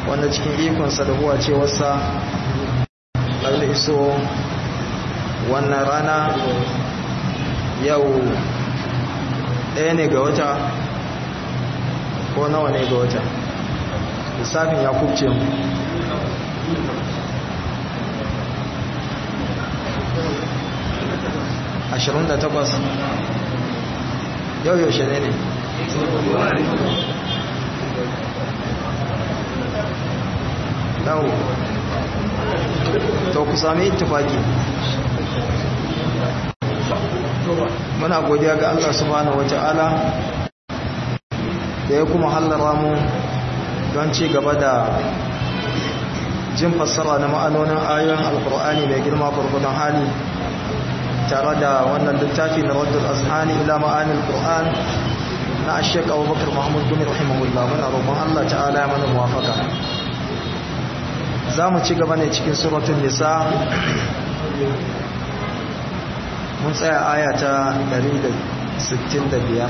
wanda cikin ikonsa da huwa cewarsa har iso wannan rana yau ɗaya ne ga wata ko nawa ne ga wata lissafin ya kubce mu ashirin da takwas yau yaushe ne ne dawo to ku sami tufaki muna godiya ga Allah subhanahu wata'ala da ya kuma hallara mu don ci gaba da jin fassara na ma'anonin ayoyin alkur'ani mai girma gurgudan hali tare da wannan littafi na raddul azhani ila ma'anil qur'an na ashek abubakar muhammad gumi rahimahullah muna roƙon Allah ta'ala ya mana muwafaka za mu ci gaba ne cikin suratun nisa mun tsaya aya ta 165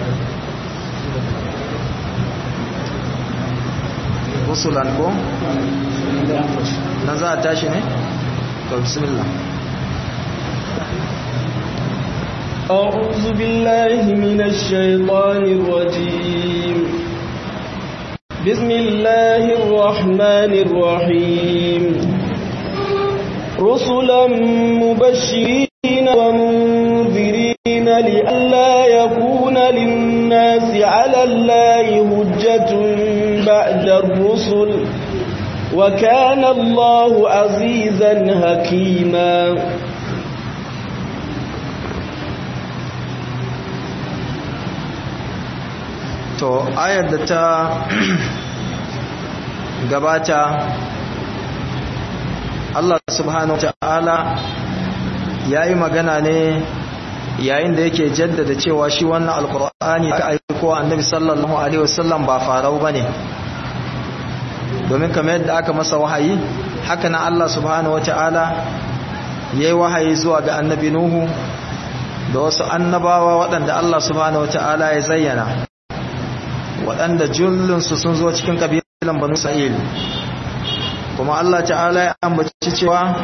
rusulan ko na za a tashi ne? to bismillah أعوذ بالله من الشيطان الرجيم بسم الله الرحمن الرحيم رسلا مبشرين ومنذرين لئلا يكون للناس على الله هجة بعد الرسل وكان الله عزيزا حكيما to ayar da ta gabata Allah subhanahu ta'ala ya yi magana ne yayin da yake jaddada cewa shi wannan alkur'ani aka aiko annabi sallallahu alaihi wasallam ba farau bane domin kamar yadda aka masa wahayi haka na Allah subhanahu ta'ala yayi wahayi zuwa ga annabi nuhu da wasu annabawa waɗanda Allah subhanahu ta'ala ya zayyana waɗanda jullinsu sun zo cikin ƙabilan banu sa'il kuma Allah ta'ala ya ambaci cewa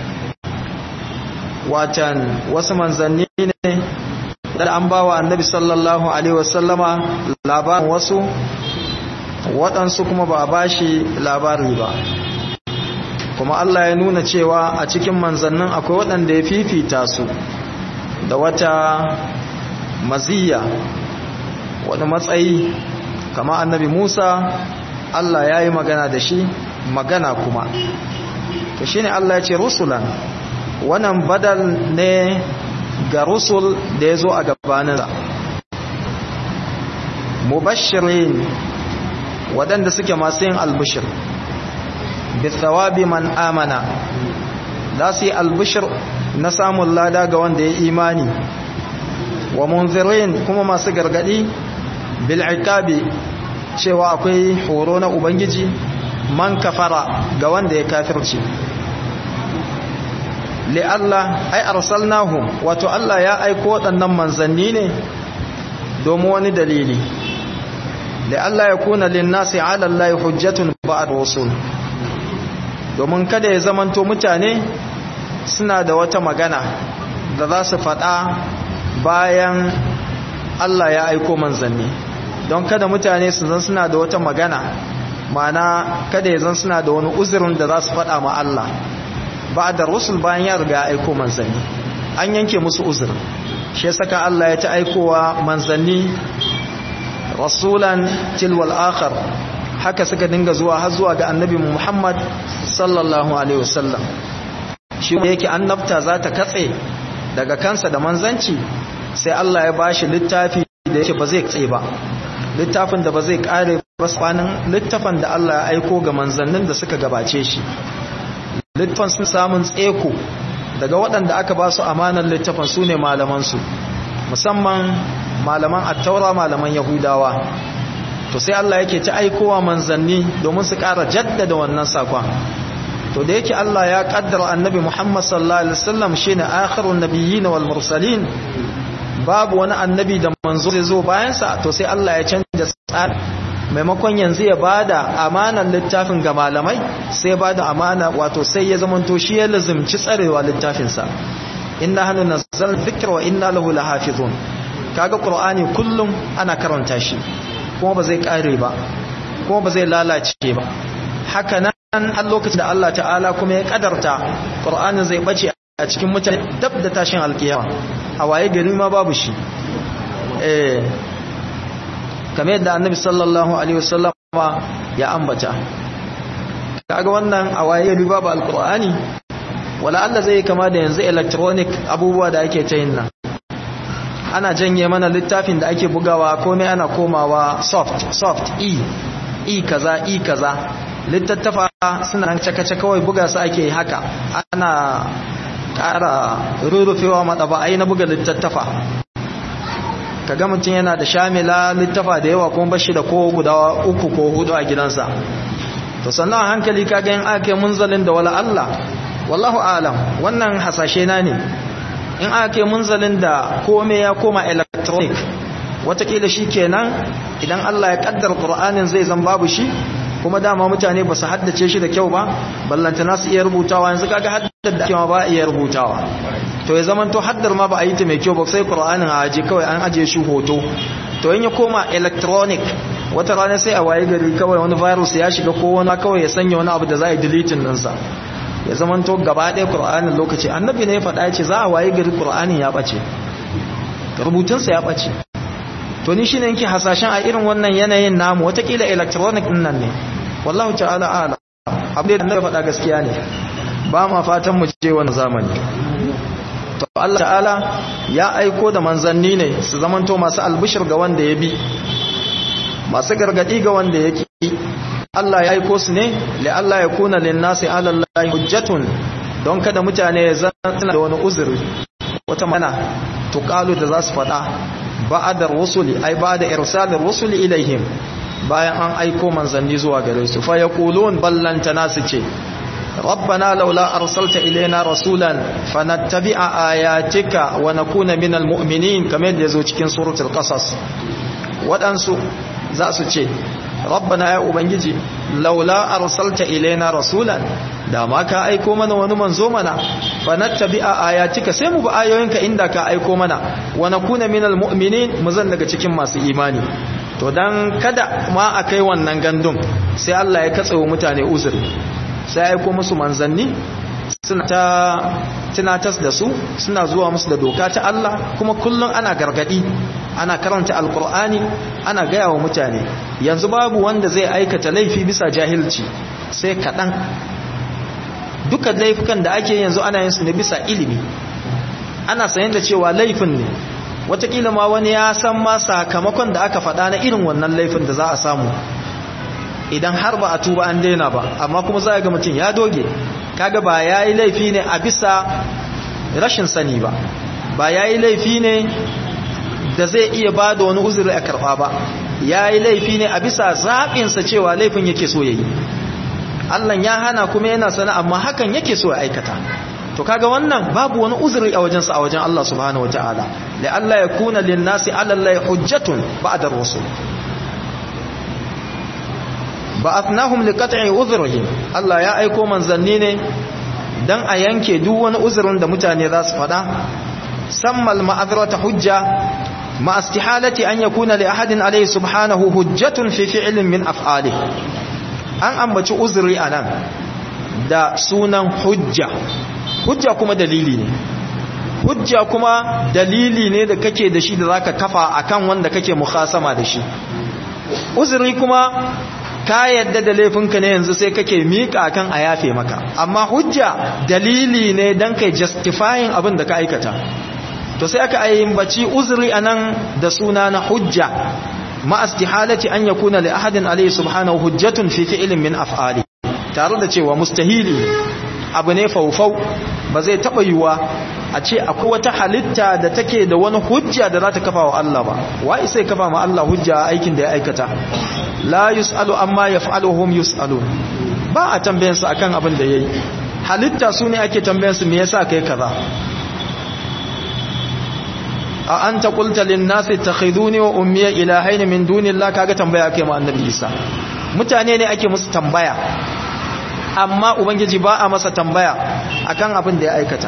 watan wasu manzanni ne da an ba wa annabi sallallahu alaihi wasallama labarin wasu waɗansu kuma ba a ba shi labari ba kuma Allah ya nuna cewa a cikin manzannin akwai waɗanda ya fifita su da wata maziyya wani matsayi kama annabi Musa Allah ya yi magana da shi magana kuma to shine Allah ya ce rusulan wannan badal ne ga rusul da ya zo a gabaninsa mubashirin waɗanda suke masu yin albishir bithawabi man amana za su yi albishir na samun lada ga wanda ya imani wa munzirin kuma masu gargadi bil'ikabi cewa akwai horo na ubangiji man kafara ga wanda ya kafirci li Allah ai arsalnahum wato Allah ya aiko waɗannan manzanni ne domin wani dalili li Allah ya kuna linnasi ala Allah hujjatun ba'd rusul domin kada ya zamanto mutane suna da wata magana da za su faɗa bayan Allah ya aiko manzanni don kada mutane su zan suna da wata magana mana kada ya zan suna da wani uzurin da za su faɗa ma Allah ba da rusul bayan ya riga aiko manzanni an yanke musu uzur shi saka Allah ya ta aikowa manzanni rasulan tilwal akhar haka suka dinga zuwa har zuwa ga annabi Muhammad sallallahu alaihi wasallam shi yake annabta za ta katse daga kansa da manzanci sai Allah ya bashi littafi da yake ba zai katse ba littafin da ba zai kare ba tsanin littafin da Allah ya aiko ga manzannin da suka gabace shi littafin sun samun tseko daga waɗanda aka ba su amanar littafin su ne malamansu musamman malaman attaura malaman yahudawa to sai Allah yake ta aikowa manzanni domin su ƙara jaddada wannan sakon to da yake Allah ya kaddara annabi Muhammad sallallahu alaihi wasallam shine akhirun nabiyyin wal mursalin babu wani annabi da manzo zai zo bayan sa to sai Allah ya canja tsari maimakon yanzu ya bada amanar littafin ga malamai sai bada amana wato sai ya zamanto shi ya lazimci tsarewa littafinsa inna hannu nazzal dhikra wa inna lahu lahafizun kaga qur'ani kullum ana karanta shi kuma ba zai kare ba kuma ba zai lalace ba haka nan a lokacin da Allah ta'ala kuma ya kadarta qur'ani zai bace a cikin mutane dab da tashin alkiyama a waye gari ma babu shi eh kamar yadda annabi sallallahu alaihi wasallam ya ambata kaga wannan a waye gari babu alqur'ani wala Allah zai kama da yanzu electronic abubuwa da ake ta yin nan ana janye mana littafin da ake bugawa komai ana komawa soft soft e e kaza e kaza littattafa suna nan cakace kawai buga su ake haka ana ƙara rurrufewa maɗaba'ai na buga littattafa kaga mutum yana da shamila littafa da yawa kuma bashi da ko guda uku ko hudu a gidansa to sannan a hankali kaga yin ake munzalin da wala Allah wallahu alam wannan hasashe na ne in ake munzalin da kome ya koma electronic watakila shi kenan idan Allah ya kaddar Qur'anin zai zan babu shi kuma dama mutane ba su haddace shi da kyau ba ballantana su iya rubutawa yanzu kaga haddar da kyau ba iya rubutawa to ya zaman to haddar ma ba a yi ta mai kyau ba sai Qur'anin a aje kawai an aje shi hoto to in ya koma electronic wata rana sai a waye gari kawai wani virus ya shiga ko wani kawai ya sanya wani abu da za a yi deleting ɗinsa ya zaman to gaba ɗaya Qur'anin lokaci annabi ne ya faɗa ya ce za a waye gari Qur'anin ya ɓace rubutunsa ya ɓace to ni shine yake hasashen a irin wannan yanayin namu watakila electronic din nan ne wallahu ta'ala ala abin da annabi faɗa gaskiya ne ba ma fatan mu je wannan zamani to Allah ta'ala ya aiko da manzanni ne su zamanto masu albishir ga wanda ya bi masu gargadi ga wanda ya ki Allah ya aiko su ne li Allah ya kuna lin nasi ala Allah hujjatun don kada mutane ya zana da wani uzuri wata mana tuqalu da za su faɗa ba'adar rusuli ai ba'da irsalir rusuli ilaihim bayan an aiko manzanni zuwa gare su fa yaqulun ballantana su ce rabbana laula arsalta ilaina rasulan fanattabi'a ayatika wa nakuna minal mu'minin kamar yadda yazo cikin suratul qasas wadansu za su ce rabbana ya ubangiji laula arsalta ilaina rasulan da ma ka aiko mana wani manzo mana fa nattabi'a ayatika sai mu bi ayoyinka inda ka aiko mana wa nakuna minal mu'minin mu zan daga cikin masu imani to dan kada ma akai wannan gandun sai Allah ya katsewa mutane uzuri sai aiko musu manzanni suna ta tunatas da su suna zuwa musu da doka ta Allah kuma kullum ana gargadi ana karanta alkur'ani ana gaya wa mutane yanzu babu wanda zai aikata laifi bisa jahilci sai kaɗan duka laifukan da ake yanzu ana yin su ne bisa ilimi ana sayan da cewa laifin ne watakila ma wani ya san ma sakamakon da aka faɗa na irin wannan laifin da za a samu idan har ba a tuba an daina ba amma kuma za a ga mutum ya doge kaga ba ya yi laifi ne a bisa rashin sani ba ba ya yi laifi ne da zai iya ba da wani uzuri a karɓa ba ya yi laifi ne a bisa zaɓinsa cewa laifin yake so ya yi Allah ya hana kuma yana sana amma hakan yake so ya aikata to kaga wannan babu wani uzuri a wajensa a wajen Allah subhanahu wataala la Allah ya kuna lin nasi ala Allah hujjatun ba'da rusul ba'athnahum liqat'i uzrihim Allah ya aiko manzanni ne dan a yanke duk wani uzurin da mutane za su fada sammal ma'azrata hujja ma istihalati an yakuna li ahadin alayhi subhanahu hujjatun fi fi'lin min af'alihi an ambaci uzuri anan da sunan hujja hujja kuma dalili ne hujja kuma dalili ne da kake da shi da zaka kafa akan wanda kake mukhasama da shi uzuri kuma ka yadda da laifinka ne yanzu sai kake mika kan a yafe maka amma hujja dalili ne dan kai justifying abin da ka aikata to sai aka ayyabaci uzuri anan da suna na hujja ma istihalati an yakuna li ahadin alayhi subhanahu hujjatun fi fi'lin min af'ali tare da cewa mustahili abu ne faufau ba zai taba yiwa a ce akwai wata halitta da take da wani hujja da za ta kafa wa Allah ba wai sai kafa ma Allah hujja a aikin da ya aikata la yusalu amma yaf'aluhum yusalu ba a tambayan su akan abin da yayi halitta su ne ake tambayan su me yasa kai kaza a anta qulta lin nasi takhiduni wa ummiya ilahayn min dunillahi kaga tambaya kai ma annabi Isa mutane ne ake musu tambaya amma ubangiji ba a masa tambaya akan abin da ya aikata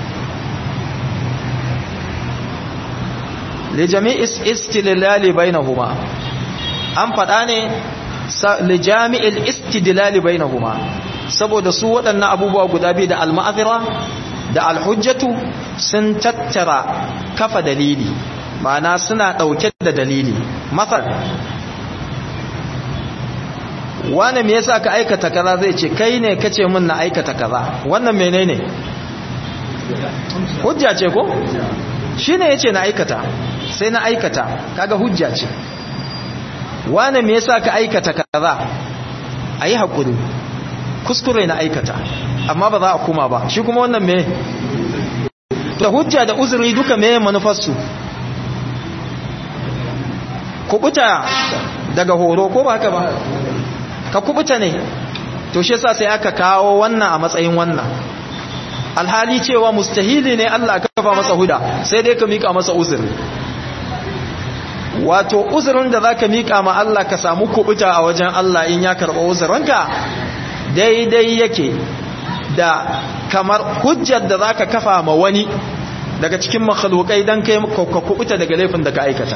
li jami'i istidlali bainahuma an fada ne li jami'il istidlali bainahuma saboda su waɗannan abubuwa guda biyu da al-ma'azira da al-hujjatu sun tattara kafa dalili ma'ana suna ɗauke da dalili masar wani me yasa ka aikata kaza zai ce kai ne kace min na aikata kaza wannan menene hujja ce ko shine yace na aikata sai na aikata kaga hujja ce wani me yasa ka aikata kaza ayi hakuri kuskure na aikata amma ba za a kuma ba shi kuma wannan me da hujja da uzuri duka me manufarsu kubuta daga horo ko ba haka ba ka kubuta ne to shi yasa sai aka kawo wannan a matsayin wannan alhali cewa mustahili ne Allah ka kafa masa huda sai dai ka mika masa uzuri wato uzurin da zaka mika ma Allah ka samu kubuta a wajen Allah in ya karba uzurinka daidai yake da kamar hujjar da zaka kafa ma wani daga cikin makhlukai dan kai ka kubuta daga laifin da ka aikata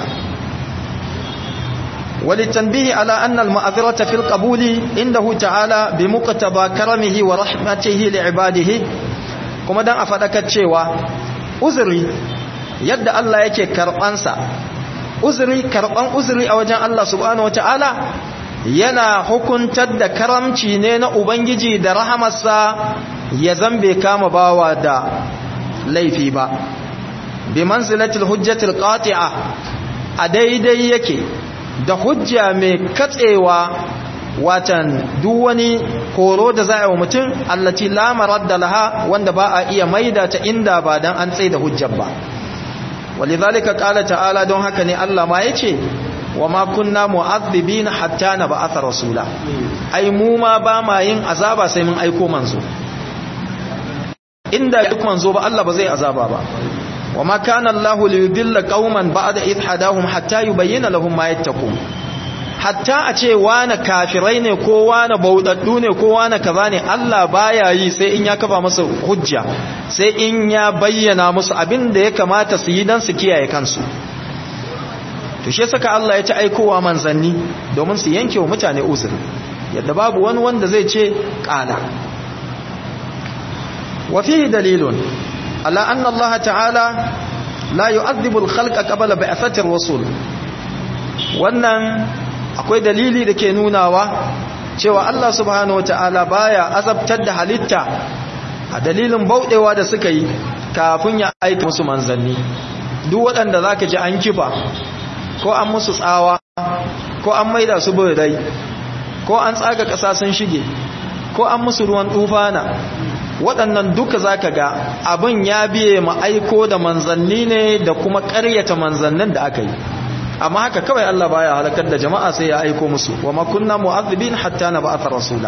وللتنبيه على أن المعذرة في القبول عنده تعالى بمقتضى كرمه ورحمته لعباده كما دان أفدك تشيوا أزري يد الله يكي كربانسا أزري كربان أزري أوجان الله سبحانه وتعالى yana hukuntar da karamci ne na Ubangiji da rahamarsa ya zambe kama bawa da laifi ba bi manzilatul hujjatul qati'a a daidai yake da hujja mai katsewa watan duk wani horo da za a yi wa mutum allati lamarar da laha wanda ba a iya maida ta inda ba don an tsaye da hujjar ba walidhalika qala ta'ala don haka ne Allah ma yace wa ma kunna mu'adhibina hatta nab'atha rasula ai mu ma ba ma yin azaba sai mun aiko manzo inda duk manzo ba Allah ba zai azaba ba وما كان الله ليضل قوما بعد إذ هداهم حتى يبين لهم ما يتقون hatta a ce wane kafirai ne ko wane baudaddu ne ko wane kaza ne Allah baya yi sai in ya kafa masa hujja sai in ya bayyana musu abin da ya kamata su yi dan su kiyaye kansu to shi saka Allah ya ci aikowa manzanni domin su yanke wa mutane uzuri yadda babu wani wanda zai ce kala wa fihi dalilun على أن الله تعالى لا يؤذب الخلق قبل بعثة الرسول wannan akwai dalili da ke nunawa cewa Allah subhanahu wataala baya azabtar da halitta a dalilin bauɗewa da suka yi kafin ya aika musu manzanni duk waɗanda zaka ji an kifa ko an musu tsawa ko an maida su birai ko an tsaga ƙasa sun shige ko an musu ruwan tufana waɗannan duka za ka ga abin ya biye ma aiko da manzanni ne da kuma ƙaryata manzannin da aka yi amma haka kawai Allah baya halakar da jama'a sai ya aiko musu wa ma kunna mu'adhibin hatta nab'atha rasula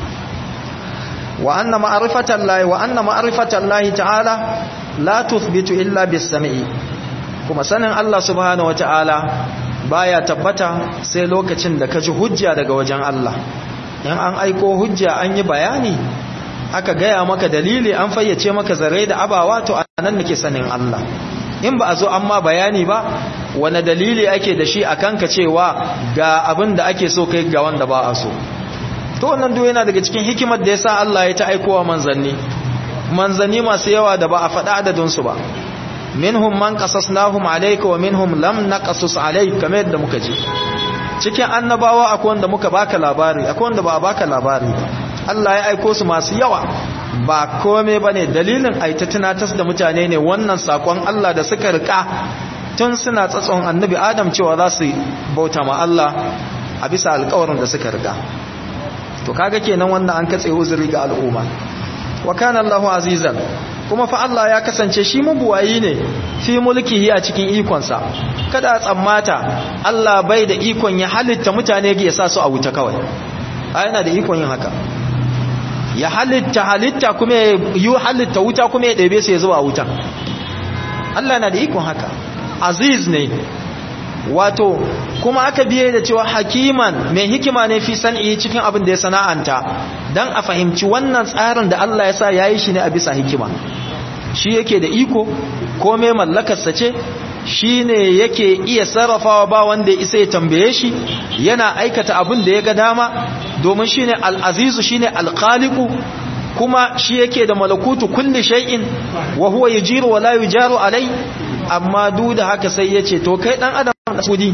wa anna ma'rifatan lahi wa anna ma'rifatan lahi ta'ala la tuthbitu illa bis sam'i kuma sanin Allah subhanahu wa ta'ala baya tabbata sai lokacin da ka ji hujja daga wajen Allah in an aiko hujja an yi bayani aka gaya maka dalili an fayyace maka zare da abawa to anan nake sanin Allah in ba a zo amma bayani ba wani dalili ake da shi a kanka cewa ga abin da ake so kai ga wanda ba a so to wannan duk yana daga cikin hikimar da yasa Allah ya ta aikowa manzanni manzanni masu yawa da ba a faɗa adadin su ba minhum man qasasnahum alayka wa minhum lam naqasus alayka kamar yadda muka ji cikin annabawa akwai wanda muka baka labari akwai wanda ba a baka labari ba Allah ya aiko su masu yawa ba kome ba ne dalilin aita tunatas da mutane ne wannan sakon Allah da suka rika tun suna tsatson annabi Adam cewa za su bauta ma Allah a bisa alkawarin da suka rika to kaga kenan wannan an katse uzuri ga al'umma wa kana Allahu azizan kuma fa Allah ya kasance shi mabuwayi ne fi mulkihi a cikin ikonsa kada a tsammata Allah bai da ikon ya halitta mutane ya sa su a wuta kawai a yana da ikon yin haka ya halitta halitta kuma ya yi halitta wuta kuma ya ɗebe su ya zuwa wutan Allah na da ikon haka aziz ne wato kuma aka biye da cewa hakiman mai hikima ne fi san'i cikin abin da ya sana'anta don a fahimci wannan tsarin da Allah ya sa ya yi shi ne a bisa hikima shi yake da iko ko mai mallakarsa ce shi ne yake iya sarrafawa ba wanda ya isa ya tambaye shi yana aikata abin da ya ga dama domin shi ne al'azizu shi ne alƙaliku kuma shi yake da malakutu kulli shay'in wa huwa yujiru wa la yujaru alai amma duk da haka sai yace to kai dan adam da kudi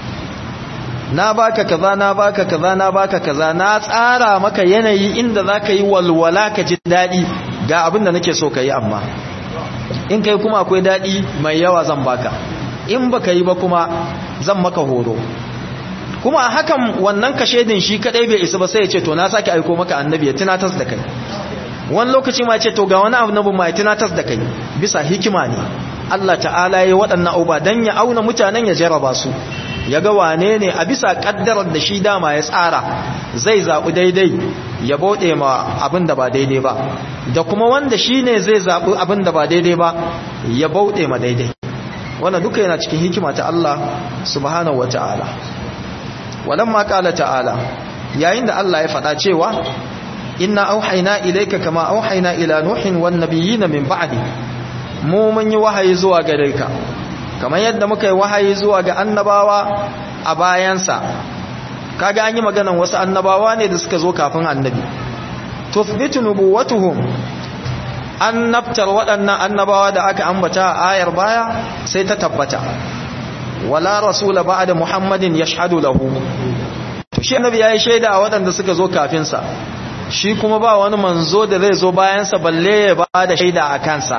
na baka kaza na baka kaza na baka kaza na tsara maka yanayi inda zaka yi walwala ka ji dadi ga abin da nake so kai amma in kai kuma akwai dadi mai yawa zan baka in baka yi ba kuma zan maka horo kuma a hakan wannan kashedin shi kadai bai isa ba sai ya ce to na sake aiko maka annabi ya tunatar da kai wani lokaci ma ce to ga wani annabi ma ya tunatar da kai bisa hikima ne Allah ta'ala ya waɗannan auba dan ya auna mutanen ya jarraba su ya ga wane ne a bisa kaddarar da shi dama ya tsara zai zaɓi daidai ya bauɗe ma abin da ba daidai ba da kuma wanda shi ne zai zaɓi abin da ba daidai ba ya bauɗe ma daidai wannan duka yana cikin hikima ta Allah subhanahu wa ta'ala walamma qala ta'ala yayin da Allah ya faɗa cewa inna auhayna ilayka kama auhayna ila nuhin wan nabiyyin min ba'di mu mun yi wahayi zuwa gare ka kamar yadda muka yi wahayi zuwa ga annabawa a bayansa kaga an yi maganan wasu annabawa ne da suka zo kafin annabi tuthbitu nubuwatuhum annabtar waɗannan annabawa da aka ambata a ayar baya sai ta tabbata wala rasula ba'da muhammadin yashhadu lahu to shi annabi yayi shaida a waɗanda suka zo kafin sa shi kuma ba wani manzo da zai zo bayan sa balle ya ba da shaida a kansa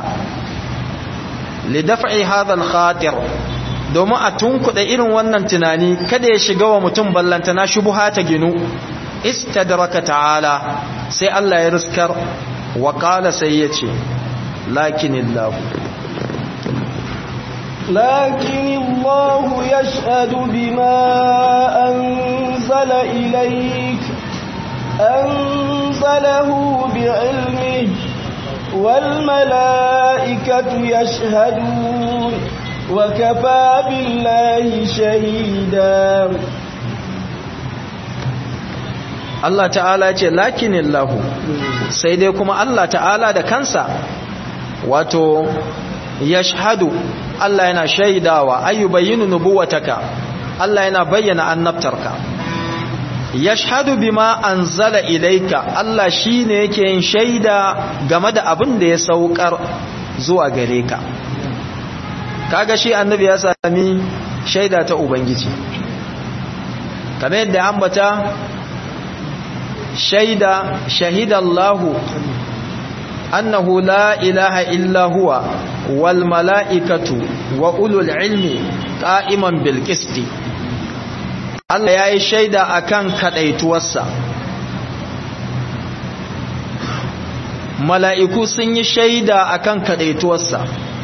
li daf'i hadha al khatir domin a tunkuɗa irin wannan tunani kada ya shiga wa mutum ballantana shubuha ta ginu istadraka ta'ala sai Allah ya riskar wa qala sai yace lakinillahu لكن الله يشهد بما أنزل إليك أنزله بعلمه والملائكة يشهدون وكفى بالله شهيدا Allah ta'ala ce lakinillahu sai dai kuma Allah ta'ala da kansa wato yashhadu Allah yana shaidawa ayyubayyinu nubuwataka Allah yana bayyana annabtarka yashhadu bima anzala ilayka Allah shine yake yin shaida game da abin da ya saukar zuwa gare ka kaga shi annabi ya sami shaida ta ubangiji kamar yadda ambata shaida shahidallahu annahu la ilaha illa huwa wal mala'ikatu wa ulul ilmi qa'iman bil qisti Allah yayi shaida akan kadaituwarsa mala'iku sun yi shaida akan kadaituwarsa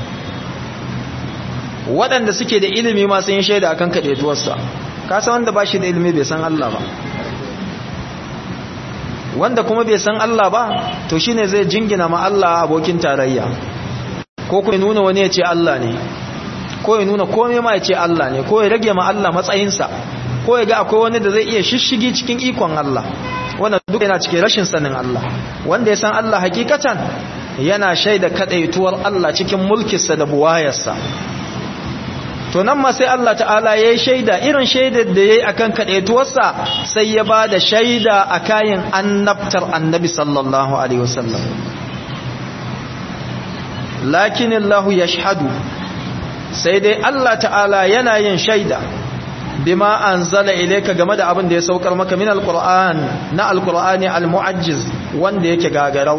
waɗanda suke da ilimi ma sun yi shaida akan kadaituwarsa ka san wanda ba shi da ilimi bai san Allah ba wanda kuma bai san Allah ba to shine zai jingina ma Allah abokin tarayya ko kuma nuna wani ya ce Allah ne ko ya nuna komai ma ya ce Allah ne ko ya rage ma Allah matsayinsa ko ya ga akwai wani da zai iya shishigi cikin ikon Allah wannan duk yana cikin rashin sanin Allah wanda ya san Allah hakikatan yana shaida kadaituwar Allah cikin mulkinsa da buwayarsa to nan ma sai Allah ta'ala ya yi shaida irin shaidar da ya yi a kan kaɗaituwarsa sai ya ba da shaida a kayan annabtar annabi sallallahu alaihi wasallam lakinillahu ya shahadu sai dai Allah ta'ala yana yin shaida bima an zala ilaika game da abin da ya saukar maka min alkur'an na alkur'ani almu'ajjiz wanda yake gagarau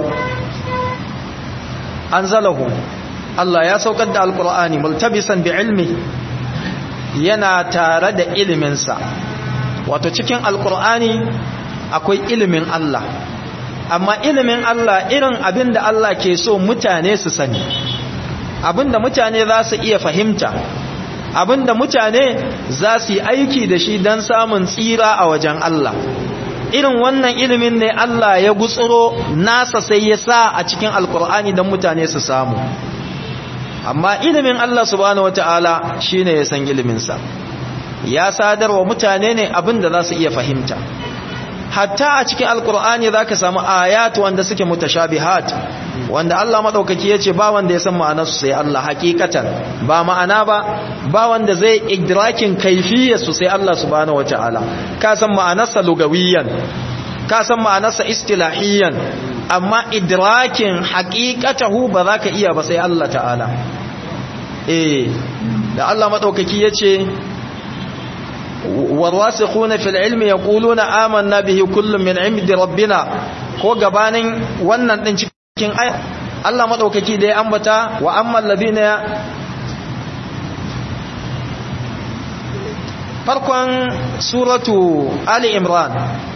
an zalahu Allah ya saukar da alkur'ani multabisan bi ilmi yana tare da iliminsa wato cikin alkur'ani akwai ilimin Allah amma ilimin Allah irin abin da Allah ke so mutane su sani abin da mutane za su iya fahimta abin da mutane za su yi aiki da shi don samun tsira a wajen Allah irin wannan ilimin ne Allah ya gutsuro nasa sai ya sa a cikin alkur'ani don mutane su samu amma ilimin Allah subhanahu wataala shine ya san ilimin sa ya sadarwa mutane ne abin da za su iya fahimta hatta a cikin alkur'ani za ka samu ayat wanda suke mutashabihat wanda Allah maɗaukaki ya ce ba wanda ya san ma'anarsu sai Allah hakikatan ba ma'ana ba ba wanda zai idrakin kaifiyarsu sai Allah subhanahu wata'ala ka san ma'anarsa lugawiyan ka san ma'anarsa istilahiyan amma idrakin hakikatahu ba za ka iya ba sai Allah ta'ala eh da Allah maɗaukaki ya ce والراسخون في العلم يقولون آمنا به كل من عند ربنا ko gabanin wannan din cikin aya Allah madaukaki da ya ambata wa ammal ladina farkon suratu ali imran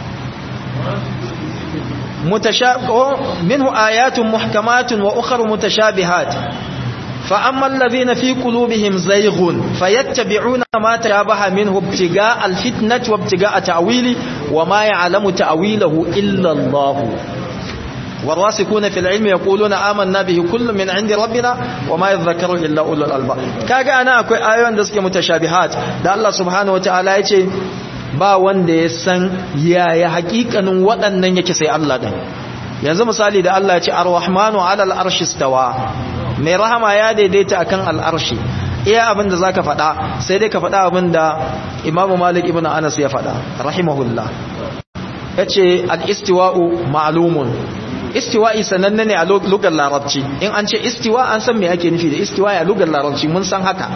mutashabihu minhu ayatun muhkamatun wa ukhra mutashabihat فأما الذين في قلوبهم زيغ فيتبعون ما تشابه منه ابتغاء الفتنة وابتغاء تأويله وما يعلم تأويله إلا الله والراسخون في العلم يقولون آمنا به كل من عند ربنا وما يذكر إلا أولو الألباب كاغا أنا أكوي آيوان دسك متشابهات ده الله سبحانه وتعالى يتي ba wanda ya san yaya hakikanin waɗannan yake sai Allah ɗin yanzu misali da Allah ya ce ar-rahmanu alal arshi stawa mai rahama ya daidaita akan al'arshi iya abinda za ka faɗa sai dai ka faɗa abinda imamu malik ibn anas ya faɗa rahimahullah ya ce al'istiwa'u ma'alumun istiwa'i sananne ne a lugar larabci in an ce istiwa an san me ake nufi da istiwa'i a lugar larabci mun san haka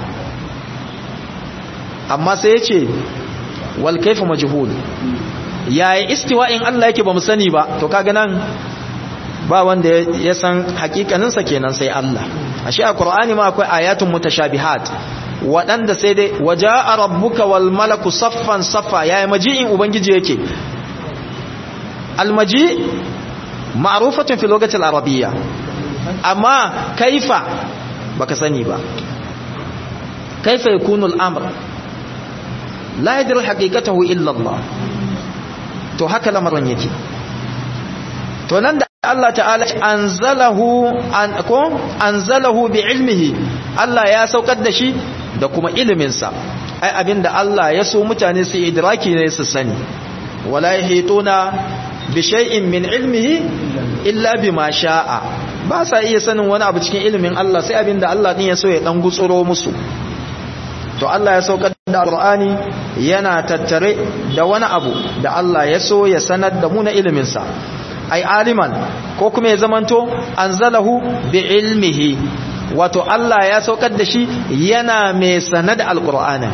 amma sai ya ce wal kaifa majhul yaya istiwa'in Allah yake ba mu sani ba to kaga nan ba wanda ya san hakikaninsa kenan sai Allah ashe a Qur'ani ma akwai ayatun mutashabihat waɗanda sai dai waja'a rabbuka wal malaku saffan saffa yayi maji'in ubangiji yake almaji ma'rufatun fi lugati al-arabiyya amma kaifa baka sani ba kaifa yakunu al-amr la yadri haqiqatahu illa Allah to haka lamarin yake to nan da Allah ta'ala anzalahu an ko anzalahu bi ilmihi Allah ya saukar da shi da kuma iliminsa ai abinda Allah ya so mutane su idraki ne su sani wala yahituna bi shay'in min ilmihi illa bima sha'a ba sa iya sanin wani abu cikin ilimin Allah sai abinda Allah din ya so ya dan gutsuro musu to Allah ya saukar da Qur'ani yana tattare da wani abu da Allah ya so ya sanar da mu na iliminsa ai aliman ko kuma ya zamanto anzalahu bi ilmihi wato Allah ya saukar da shi yana mai sanad alqur'ana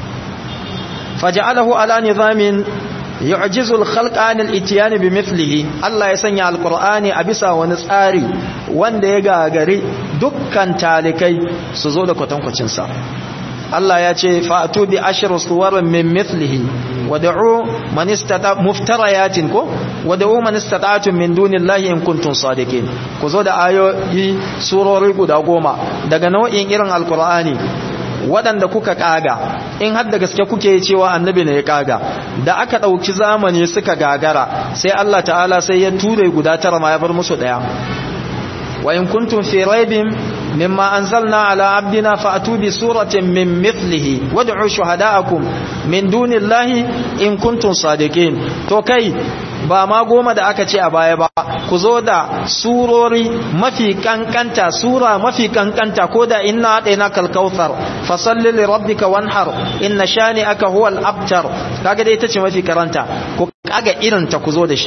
faj'alahu ala nizamin yu'jizu al-khalqa an al-ityan bimithlihi Allah ya sanya alqur'ani a bisa wani tsari wanda ya gagari dukkan talikai su zo da kwatankwacin sa Allah ya ce fa'atu bi ashru suwarin min mithlihi wad'u man istata muftariyatin ko wad'u man istata'tum min dunillahi in kuntum sadiqin ku zo da ayoyi surori guda goma daga nau'in irin alqur'ani waɗanda kuka kaga in har da gaske kuke cewa annabi ne ya kaga da aka ɗauki zamani suka gagara sai Allah ta'ala sai ya ture guda tara ma ya bar musu ɗaya wa in kuntum fi raibin مما أنزلنا على عبدنا فأتوا بسورة من مثله وادعوا شهداءكم من دون الله إن كنتم صادقين تو كي ba ma goma da aka ce a baya ba ku zo da surori mafi kankanta sura mafi kankanta ko da inna ɗaina kalkautar fasalli li rabbika wanhar inna shani aka huwal abtar kaga dai ita ce mafi karanta ku kaga irin ta ku zo da shi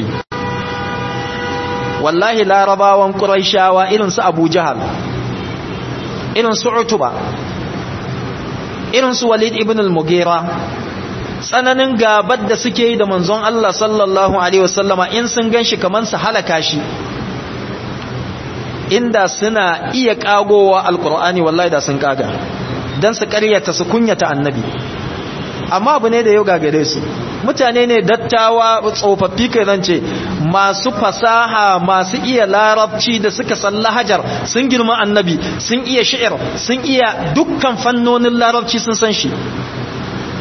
wallahi larabawan quraishawa irin su abu jahal irin su utuba irin su walid ibn al-mughira tsananin gabar da suke yi da manzon Allah sallallahu alaihi wasallama in sun ganshi kaman su halaka shi inda suna iya kagowa alqur'ani wallahi da sun kaga dan su ƙaryata su kunyata annabi amma abu ne da yau gagare su mutane ne dattawa tsofaffi kai zance masu fasaha masu iya larabci da suka san lahajar sun girma annabi sun iya shi'ir sun iya dukkan fannonin larabci sun san shi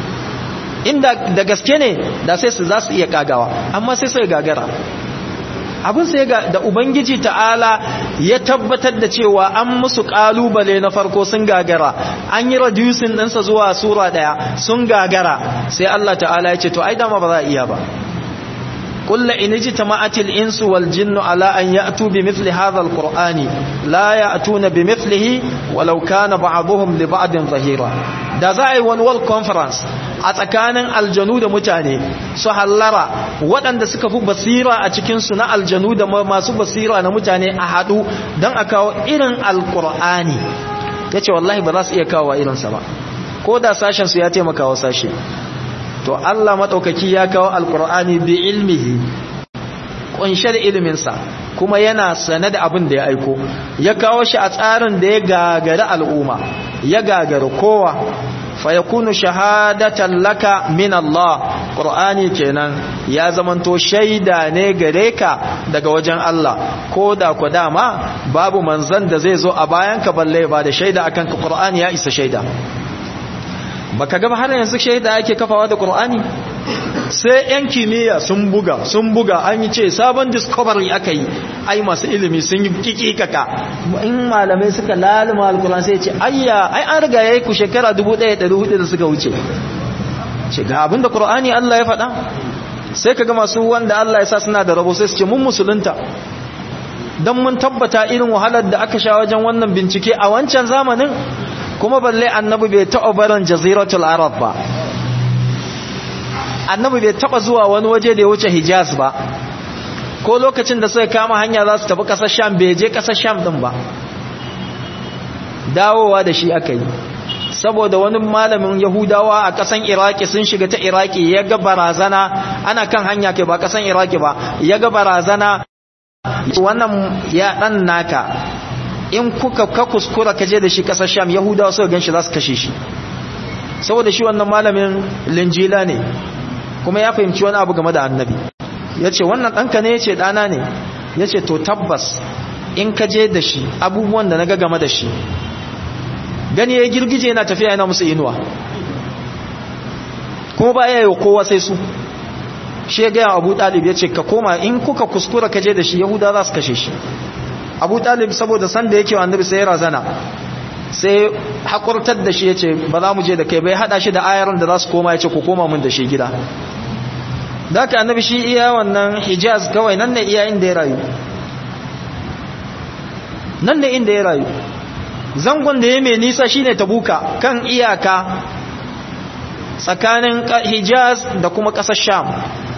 inda da gaske ne da sai su za su iya kagawa amma sai sai gagara abin sai ga da ubangiji ta'ala ya tabbatar da cewa an musu kalubale na farko sun gagara an yi reducing ɗinsa zuwa sura ɗaya sun gagara sai Allah ta'ala ya ce to ai dama ba za a iya ba قل إن اجتمعت الإنس والجن على أن يأتوا بمثل هذا القرآن لا يأتون بمثله ولو كان بعضهم لبعض ظهيرا da za a yi wani world conference a tsakanin aljanu da mutane su hallara waɗanda suka fi basira a cikinsu na aljanu da masu basira na mutane a haɗu don a kawo irin alkur'ani ya ce wallahi ba za su iya kawo irinsa ba ko da sashensu ya taimaka wa sashe to Allah maɗaukaki ya kawo alkur'ani bi ilmihi ƙunshe da iliminsa kuma yana sane da abin da ya aiko ya kawo shi a tsarin da ya gagari al'umma ya gagari kowa fa yakunu shahadatan laka min Allah Qur'ani kenan ya zamanto shaida ne gare ka daga wajen Allah ko da ku dama babu manzon da zai zo a bayan ka balle ba da shaida akan ka Qur'ani ya isa shaida baka ga har yanzu shaida ake kafawa da Qur'ani sai yan kimiyya sun buga sun buga an yi ce sabon discovery aka yi ai masu ilimi sun yi kikikaka in malamai suka laluma alkur'an sai ce ayya ai an riga yayi ku shekara 1400 da suka wuce ce ga abinda Qur'ani Allah ya faɗa sai kaga masu wanda Allah ya sa suna da rabo sai su ce mun musulunta dan mun tabbata irin wahalar da aka sha wajen wannan bincike a wancan zamanin kuma balle annabi bai taɓa barin jaziratul arab ba annabi bai taɓa zuwa wani waje da ya wuce hijaz ba ko lokacin da suka kama hanya za su tafi ƙasar sham bai je ƙasar sham ɗin ba dawowa da shi aka yi saboda wani malamin yahudawa a ƙasan iraki sun shiga ta iraki ya ga barazana ana kan hanya ke ba ƙasan iraki ba ya ga barazana wannan ya ɗan naka in kuka ka kuskura ka je da shi kasar sham yahudawa suka ganshi za su kashe shi saboda shi wannan malamin linjila ne kuma ya fahimci wani abu game da annabi ya ce wannan ɗanka ne ya ce ɗana ne ya ce to tabbas in ka je da shi abubuwan da na ga game da shi gani ya girgije yana tafiya yana musu inuwa kuma ba ya yi kowa sai su shi ya gaya abu ɗalib ya ce ka koma in kuka kuskura ka je da shi yahuda za su kashe shi abu talib saboda san da yake wa annabi sai ya razana sai hakurtar da shi ya ce ba za mu je da kai bai hada shi da ayaran da za su koma ya ce ku koma mun da shi gida da aka annabi shi iya wannan hijaz kawai nan ne iya inda ya rayu nan ne inda ya rayu zangon da ya mai nisa shine tabuka kan iyaka tsakanin hijaz da kuma ƙasar sham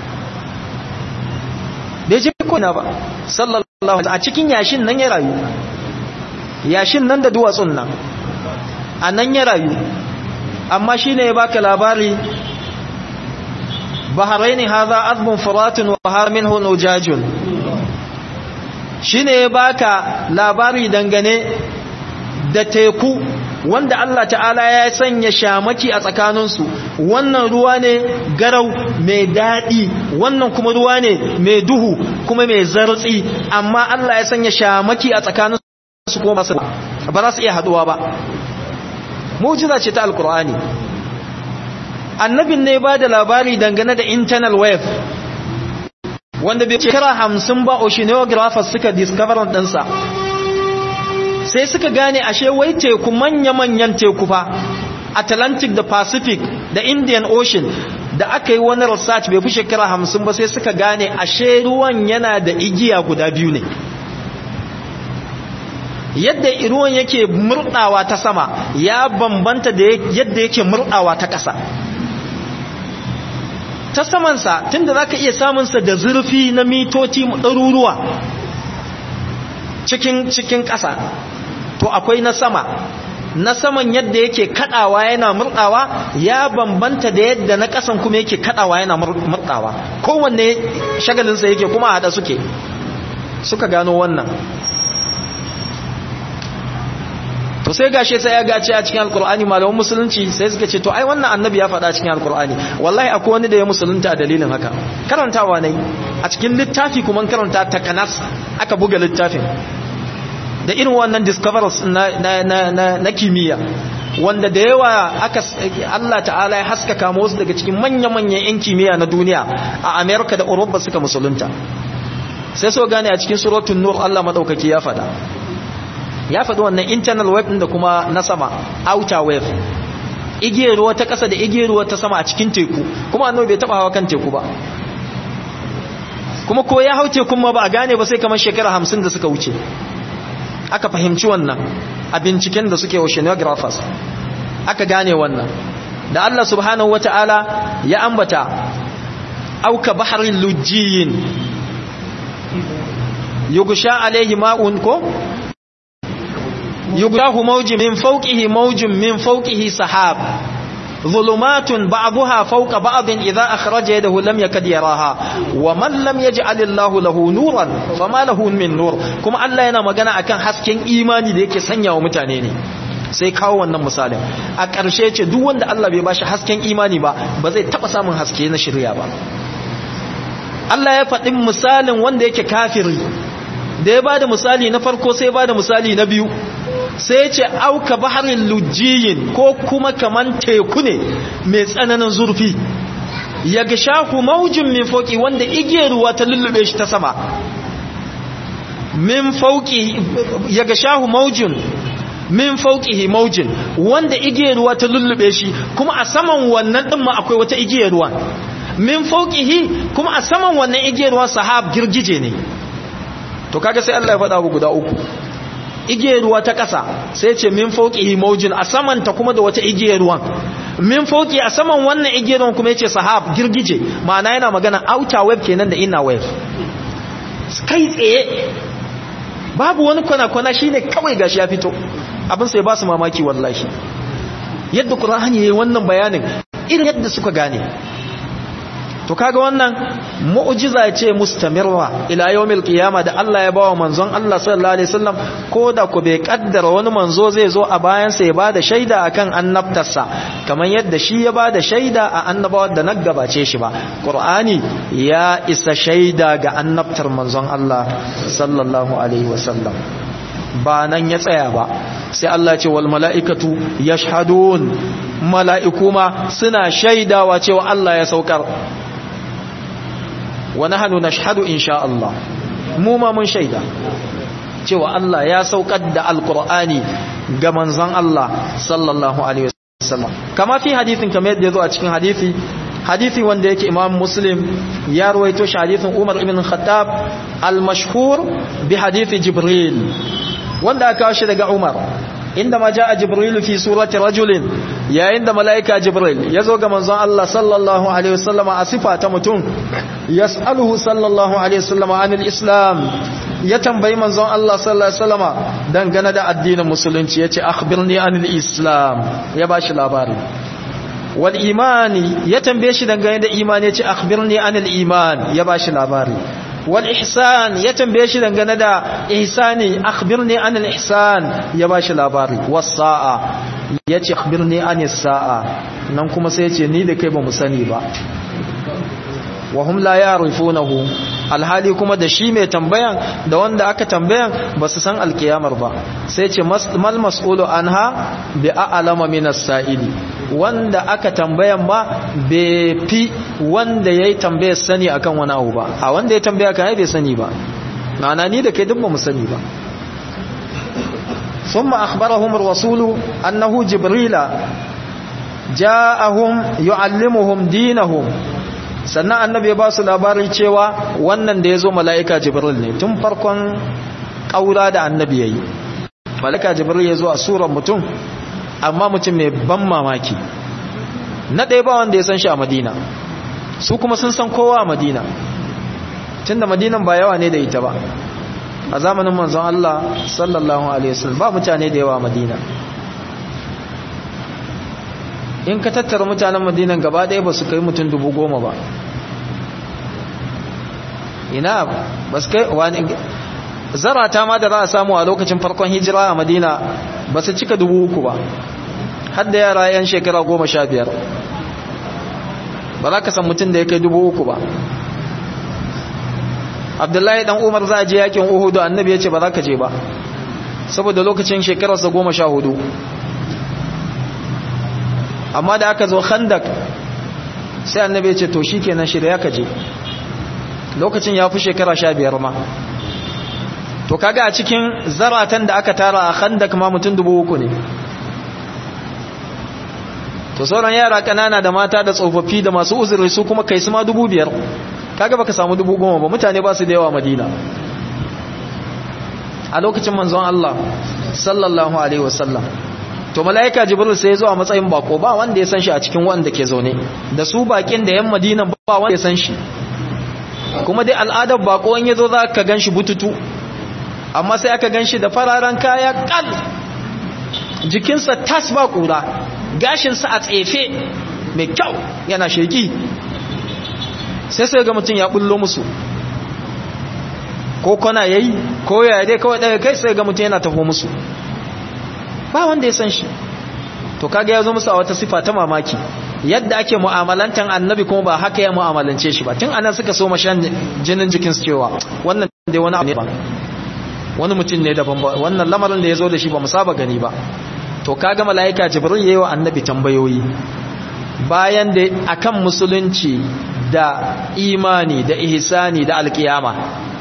bai je kuna ba sallallahu a cikin yashin nan ya rayu yashin nan da duwatsun nan a nan ya rayu amma shi ne ya baka labari baharaini haza azbun furatun wa har minhu nujajun shi ne ya baka labari dangane da teku wanda Allah ta'ala ya sanya shamaki a tsakaninsu wannan ruwa ne garau mai daɗi wannan kuma ruwa ne mai duhu kuma mai zartsi amma Allah ya sanya shamaki a tsakaninsu kuma ba za su iya haɗuwa ba mujiza ce ta alkur'ani annabin ne ba da labari dangane da internal wave wanda bai shekara hamsin ba oceanographers suka discover ɗinsa sai suka gane ashe wai teku manya-manyan teku fa atlantic da pacific da indian ocean da aka yi wani research bai fi shekara hamsin ba sai suka gane ashe ruwan yana da igiya guda biyu ne yadda ruwan yake murdawa ta sama ya bambanta da yadda yake murdawa ta ƙasa ta samansa tunda za ka iya samunsa da zurfi na mitoci ɗaruruwa cikin cikin ƙasa to akwai na sama na saman yadda yake kadawa yana murdawa ya bambanta da yadda na ƙasan kuma yake kadawa yana murdawa kowanne shagalinsa yake kuma hada suke suka gano wannan to sai gashe sai ya gace a cikin alkur'ani malaman musulunci sai suka ce to ai wannan annabi ya faɗa cikin alkur'ani wallahi akwai wani da ya musulunta a dalilin haka karantawa ne a cikin littafi kuma karanta takanas aka buga littafin da irin wannan discoveries na, na, na, na, na kimiyya wanda da yawa aka Allah ta'ala ya haskaka wasu daga cikin manya-manyan 'yan kimiyya na duniya a Amerika da Europa suka musulunta sai so gane a cikin suratul nur Allah madaukaki ya fada ya faɗi wannan internal wave ɗin da kuma na sama outer wave igiyar ruwa ta ƙasa da igiyar ruwa ta sama a cikin teku kuma annabi bai taɓa hawa kan teku ba kuma ko ya hau tekun ma ba a gane ba sai kamar shekara hamsin da suka wuce aka fahimci wannan a binciken da suke oceanographers aka gane wannan da Allah subhanahu wata'ala ya ambata auka baharin lujiyin yugusha alaihi ma'un ko يغراه موج من فوقه موج من فوقه سحاب ظلمات بعضها فوق بعض إذا أخرج يده لم يكد يراها ومن لم يجعل الله له نورا فما له من نور كما الله yana magana akan hasken imani da yake sanya wa mutane ne sai kawo wannan misalin a ƙarshe ce duk wanda Allah bai bashi hasken imani ba ba zai taba samun haske na shirya ba Allah ya faɗi misalin wanda yake kafiri da ya bada misali na farko sai bada misali na biyu sai ce auka baharin lujiyin ko kuma kaman teku ne mai tsananin zurfi ya ga shahu maujin min fauki wanda igiyar ruwa ta lullube shi ta sama min fauki ya ga shahu maujin min fauqihi maujin wanda igiyar ruwa ta lullube shi kuma a saman wannan din ma akwai wata igiyar ruwa min fauqihi kuma a saman wannan igiyar ruwa sahab girgije ne to kaga sai Allah ya faɗa abu guda uku igiyar ruwa ta ƙasa sai ce min fauqihi maujin a saman ta kuma da wata igiyar ruwan min fauqi a saman wannan igiyar ruwan kuma yace sahab girgije ma'ana yana magana outer wave kenan da inner wave kai tsaye babu wani kwana-kwana shine kawai gashi ya fito abin sai ba su mamaki wallahi yadda qur'ani yayin wannan bayanin irin yadda suka gane to kaga wannan mu'jiza ce mustamirra ila yawmil qiyama da Allah ya bawa manzon Allah sallallahu alaihi wasallam ko da ku bai kaddara wani manzo zai zo a bayan sa ya bada shaida akan annabtarsa kamar yadda shi ya bada shaida a annabawar da na gabace shi ba qur'ani ya isa shaida ga annabtar manzon Allah sallallahu alaihi wasallam ba nan ya tsaya ba sai Allah ce wal mala'ikatu yashhadun mala'iku ma suna shaidawa cewa Allah ya saukar wa nahnu nashhadu insha Allah mu ma mun shaida cewa Allah ya saukar da alqur'ani ga manzon Allah sallallahu alaihi wasallam kama fi hadithin kamar yadda yazo a cikin hadisi hadisi wanda yake Imam Muslim ya ruwaito shi hadisin Umar ibn Khattab al-mashhur bi hadisi Jibril wanda aka kawo shi daga Umar inda ma jaa Jibril fi surati rajulin yayin da malaika Jibril yazo ga manzon Allah sallallahu alaihi wasallam a sifa ta mutum yas'aluhu sallallahu alaihi wasallam anil islam ya tambayi manzon Allah sallallahu alaihi wasallam dangane da addinin musulunci yace akhbirni anil islam ya bashi labari wal imani ya tambaye shi dangane da imani yace akhbirni anil iman ya bashi labari wal ihsan ya tambaye shi dangane da ihsani akhbirni anil ihsan ya bashi labari was sa'a yace akhbirni anis sa'a nan kuma sai yace ni da kai ba mu sani ba wa hum la ya'rifunahu alhali kuma da shi mai tambayan da wanda aka tambayan ba su san alkiyamar ba sai ce mal mas'ulu anha bi a'lama min as-sa'ili wanda aka tambayan ba bai fi wanda yayi tambayar sani akan wani abu ba a wanda ya tambaya kai bai sani ba ma'ana ni da kai duk ba mu sani ba ثم أخبرهم الرسول أنه جبريل جاءهم يعلمهم دينهم sannan annabi ya ba su labari cewa wannan da ya zo mala'ika jibril ne tun farkon ƙaura da annabi ya yi mala'ika jibril ya zo a suran mutum amma mutum mai ban mamaki na ɗaya ba wanda ya san shi a madina su kuma sun san kowa a madina tun da madinan ba yawa ne da ita ba a zamanin manzon Allah sallallahu alaihi wasallam ba mutane da yawa a madina in ka tattara mutanen madinan gaba ɗaya ba su kai mutum dubu goma ba ina ba su kai wani zarata ma da za a samu a lokacin farkon hijira a madina ba su cika dubu uku ba hadda yara yan shekara goma sha biyar ba za ka san mutum da ya kai dubu uku ba abdullahi dan umar za a je yakin uhudu annabi ya ce ba za ka je ba saboda lokacin shekararsa goma sha hudu amma da aka zo khandak sai annabi ya ce to shikenan shirya ka je lokacin ya fi shekara sha biyar ma to kaga a cikin zaratan da aka tara a khandak ma mutum dubu uku ne to sauran yara kanana da mata da tsofaffi da masu uzuri su kuma kai su ma dubu biyar kaga baka samu dubu goma ba mutane ba su da yawa madina a lokacin manzon Allah sallallahu alaihi wasallam to mala'ika jibril sai ya zo a matsayin bako ba wanda ya san shi a cikin wanda ke zaune da su bakin da yan madina ba wanda ya san shi kuma dai al'adar bako in yazo za ka ganshi bututu amma sai aka ganshi da fararen kaya kal jikinsa tas ba kura gashinsa a tsefe mai kyau yana sheki sai sai ga mutum ya bullo musu ko kona yayi ko ya dai kawai daga kai sai ga mutum yana taho musu ba wanda ya san shi to kaga ya zo musu a wata sifa ta mamaki yadda ake mu'amalantan annabi kuma ba haka ya mu'amalance shi ba tun anan suka so mashan jinin jikin su cewa wannan dai wani abu ne ba wani mutum ne daban ba wannan lamarin da ya zo da shi ba mu saba gani ba to kaga mala'ika jibril yayi wa annabi tambayoyi bayan da akan musulunci da imani da ihsani da alkiyama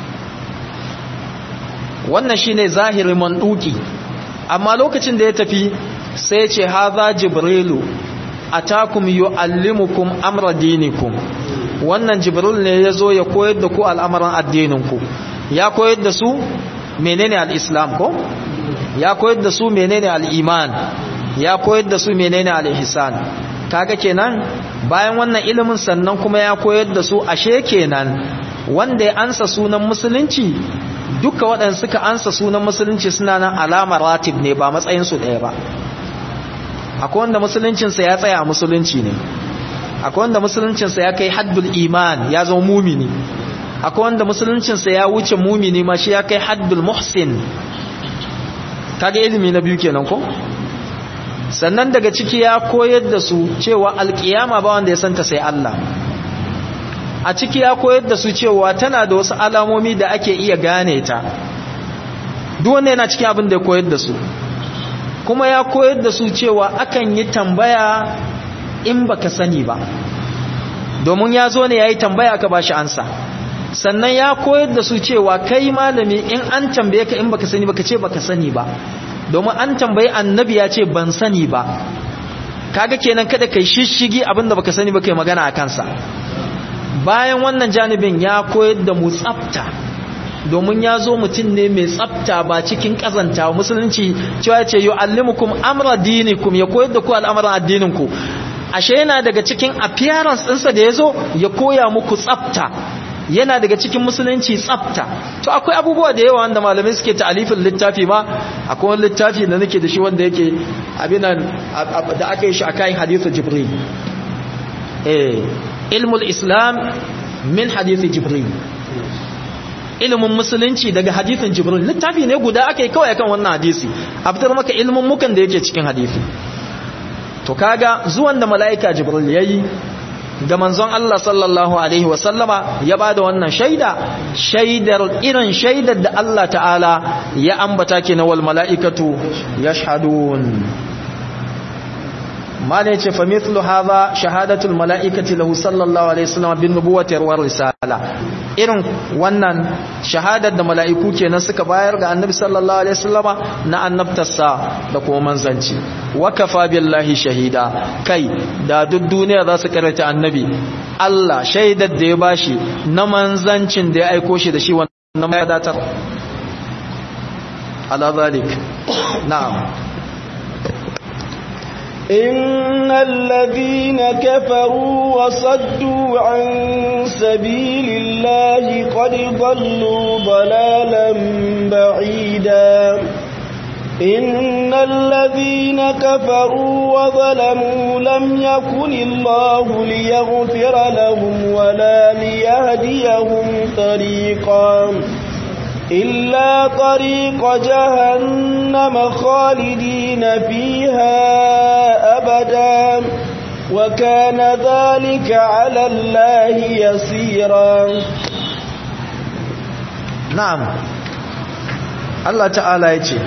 wannan shine zahirin manduki amma lokacin da ya tafi sai ce haza jibrilu atakum yuallimukum amra dinikum wannan jibril ne yazo ya koyar da ku al'amuran addininku ya koyar da su menene al-islam ko ya koyar da su menene al-iman ya koyar da su menene al-ihsan kaga kenan bayan wannan ilimin sannan kuma ya koyar da su ashe kenan wanda ya ansa sunan musulunci duka waɗanda suka ansa sunan musulunci suna nan alamar ratib ne ba matsayinsu ɗaya ba akwai wanda musuluncinsa ya tsaya a musulunci ne akwai wanda musuluncinsa ya kai haddul iman ya zama mumini akwai wanda musuluncinsa ya wuce mumini ma shi ya kai haddul muhsin kaga ilimi na biyu kenan ko sannan daga ciki ya koyar da su cewa alkiyama ba wanda ya santa sai Allah a ciki ya koyar da su cewa tana da wasu alamomi da ake iya gane ta duk wanda yana cikin abin da ya koyar da su kuma ya koyar da su cewa akan yi tambaya in baka sani ba domin ya zo ne ya yi tambaya ka ba shi ansa sannan ya koyar da su cewa kai malami in an tambaye ka in baka sani baka ce baka sani ba domin an tambayi annabi ya ce ban sani ba kaga kenan kada kai shishigi abinda baka sani ba kai magana a kansa bayan wannan janibin ya koyar da mu tsafta domin ya zo mutum ne mai tsafta ba cikin kazanta musulunci cewa ce yu'allimukum amra dinikum ya koyar da ku al'amuran addininku ashe yana daga cikin appearance ɗinsa da ya zo ya koya muku tsafta yana daga cikin musulunci tsafta to akwai abubuwa da yawa wanda malamai suke ta'alifin littafi ma akwai wani littafi da nake da shi wanda yake abinan da aka yi shi a kayan hadithu jibril eh ilmul islam min hadithu jibril ilimin musulunci daga hadithin jibril littafi ne guda aka yi kawai kan wannan hadisi a fitar maka ilimin mukan da yake cikin hadisi to kaga zuwan da mala'ika jibril yayi ga manzon Allah sallallahu alaihi wasallama ya bada wannan shaida shaidar irin shaidar da Allah ta'ala ya ambata ke na wal mala'ikatu yashhadun mana yace fa mithlu hadha shahadatul mala'ikati lahu sallallahu alaihi wasallam bin nubuwati war risala irin wannan shahadar da mala'iku kenan suka bayar ga annabi sallallahu alaihi wasallama na annabtarsa da kuma manzanci wa kafa billahi shahida kai da duk duniya za su karanta annabi Allah shaidar da ya bashi na manzancin da ya aiko shi da shi wannan ya datar ala zalik na'am إن الذين كفروا وصدوا عن سبيل الله قد ضلوا ضلالا بعيدا إن الذين كفروا وظلموا لم يكن الله ليغفر لهم ولا ليهديهم طريقا إلا طريق جهنم خالدين فيها أبدا وكان ذلك على الله يسيرا نعم الله تعالى يجي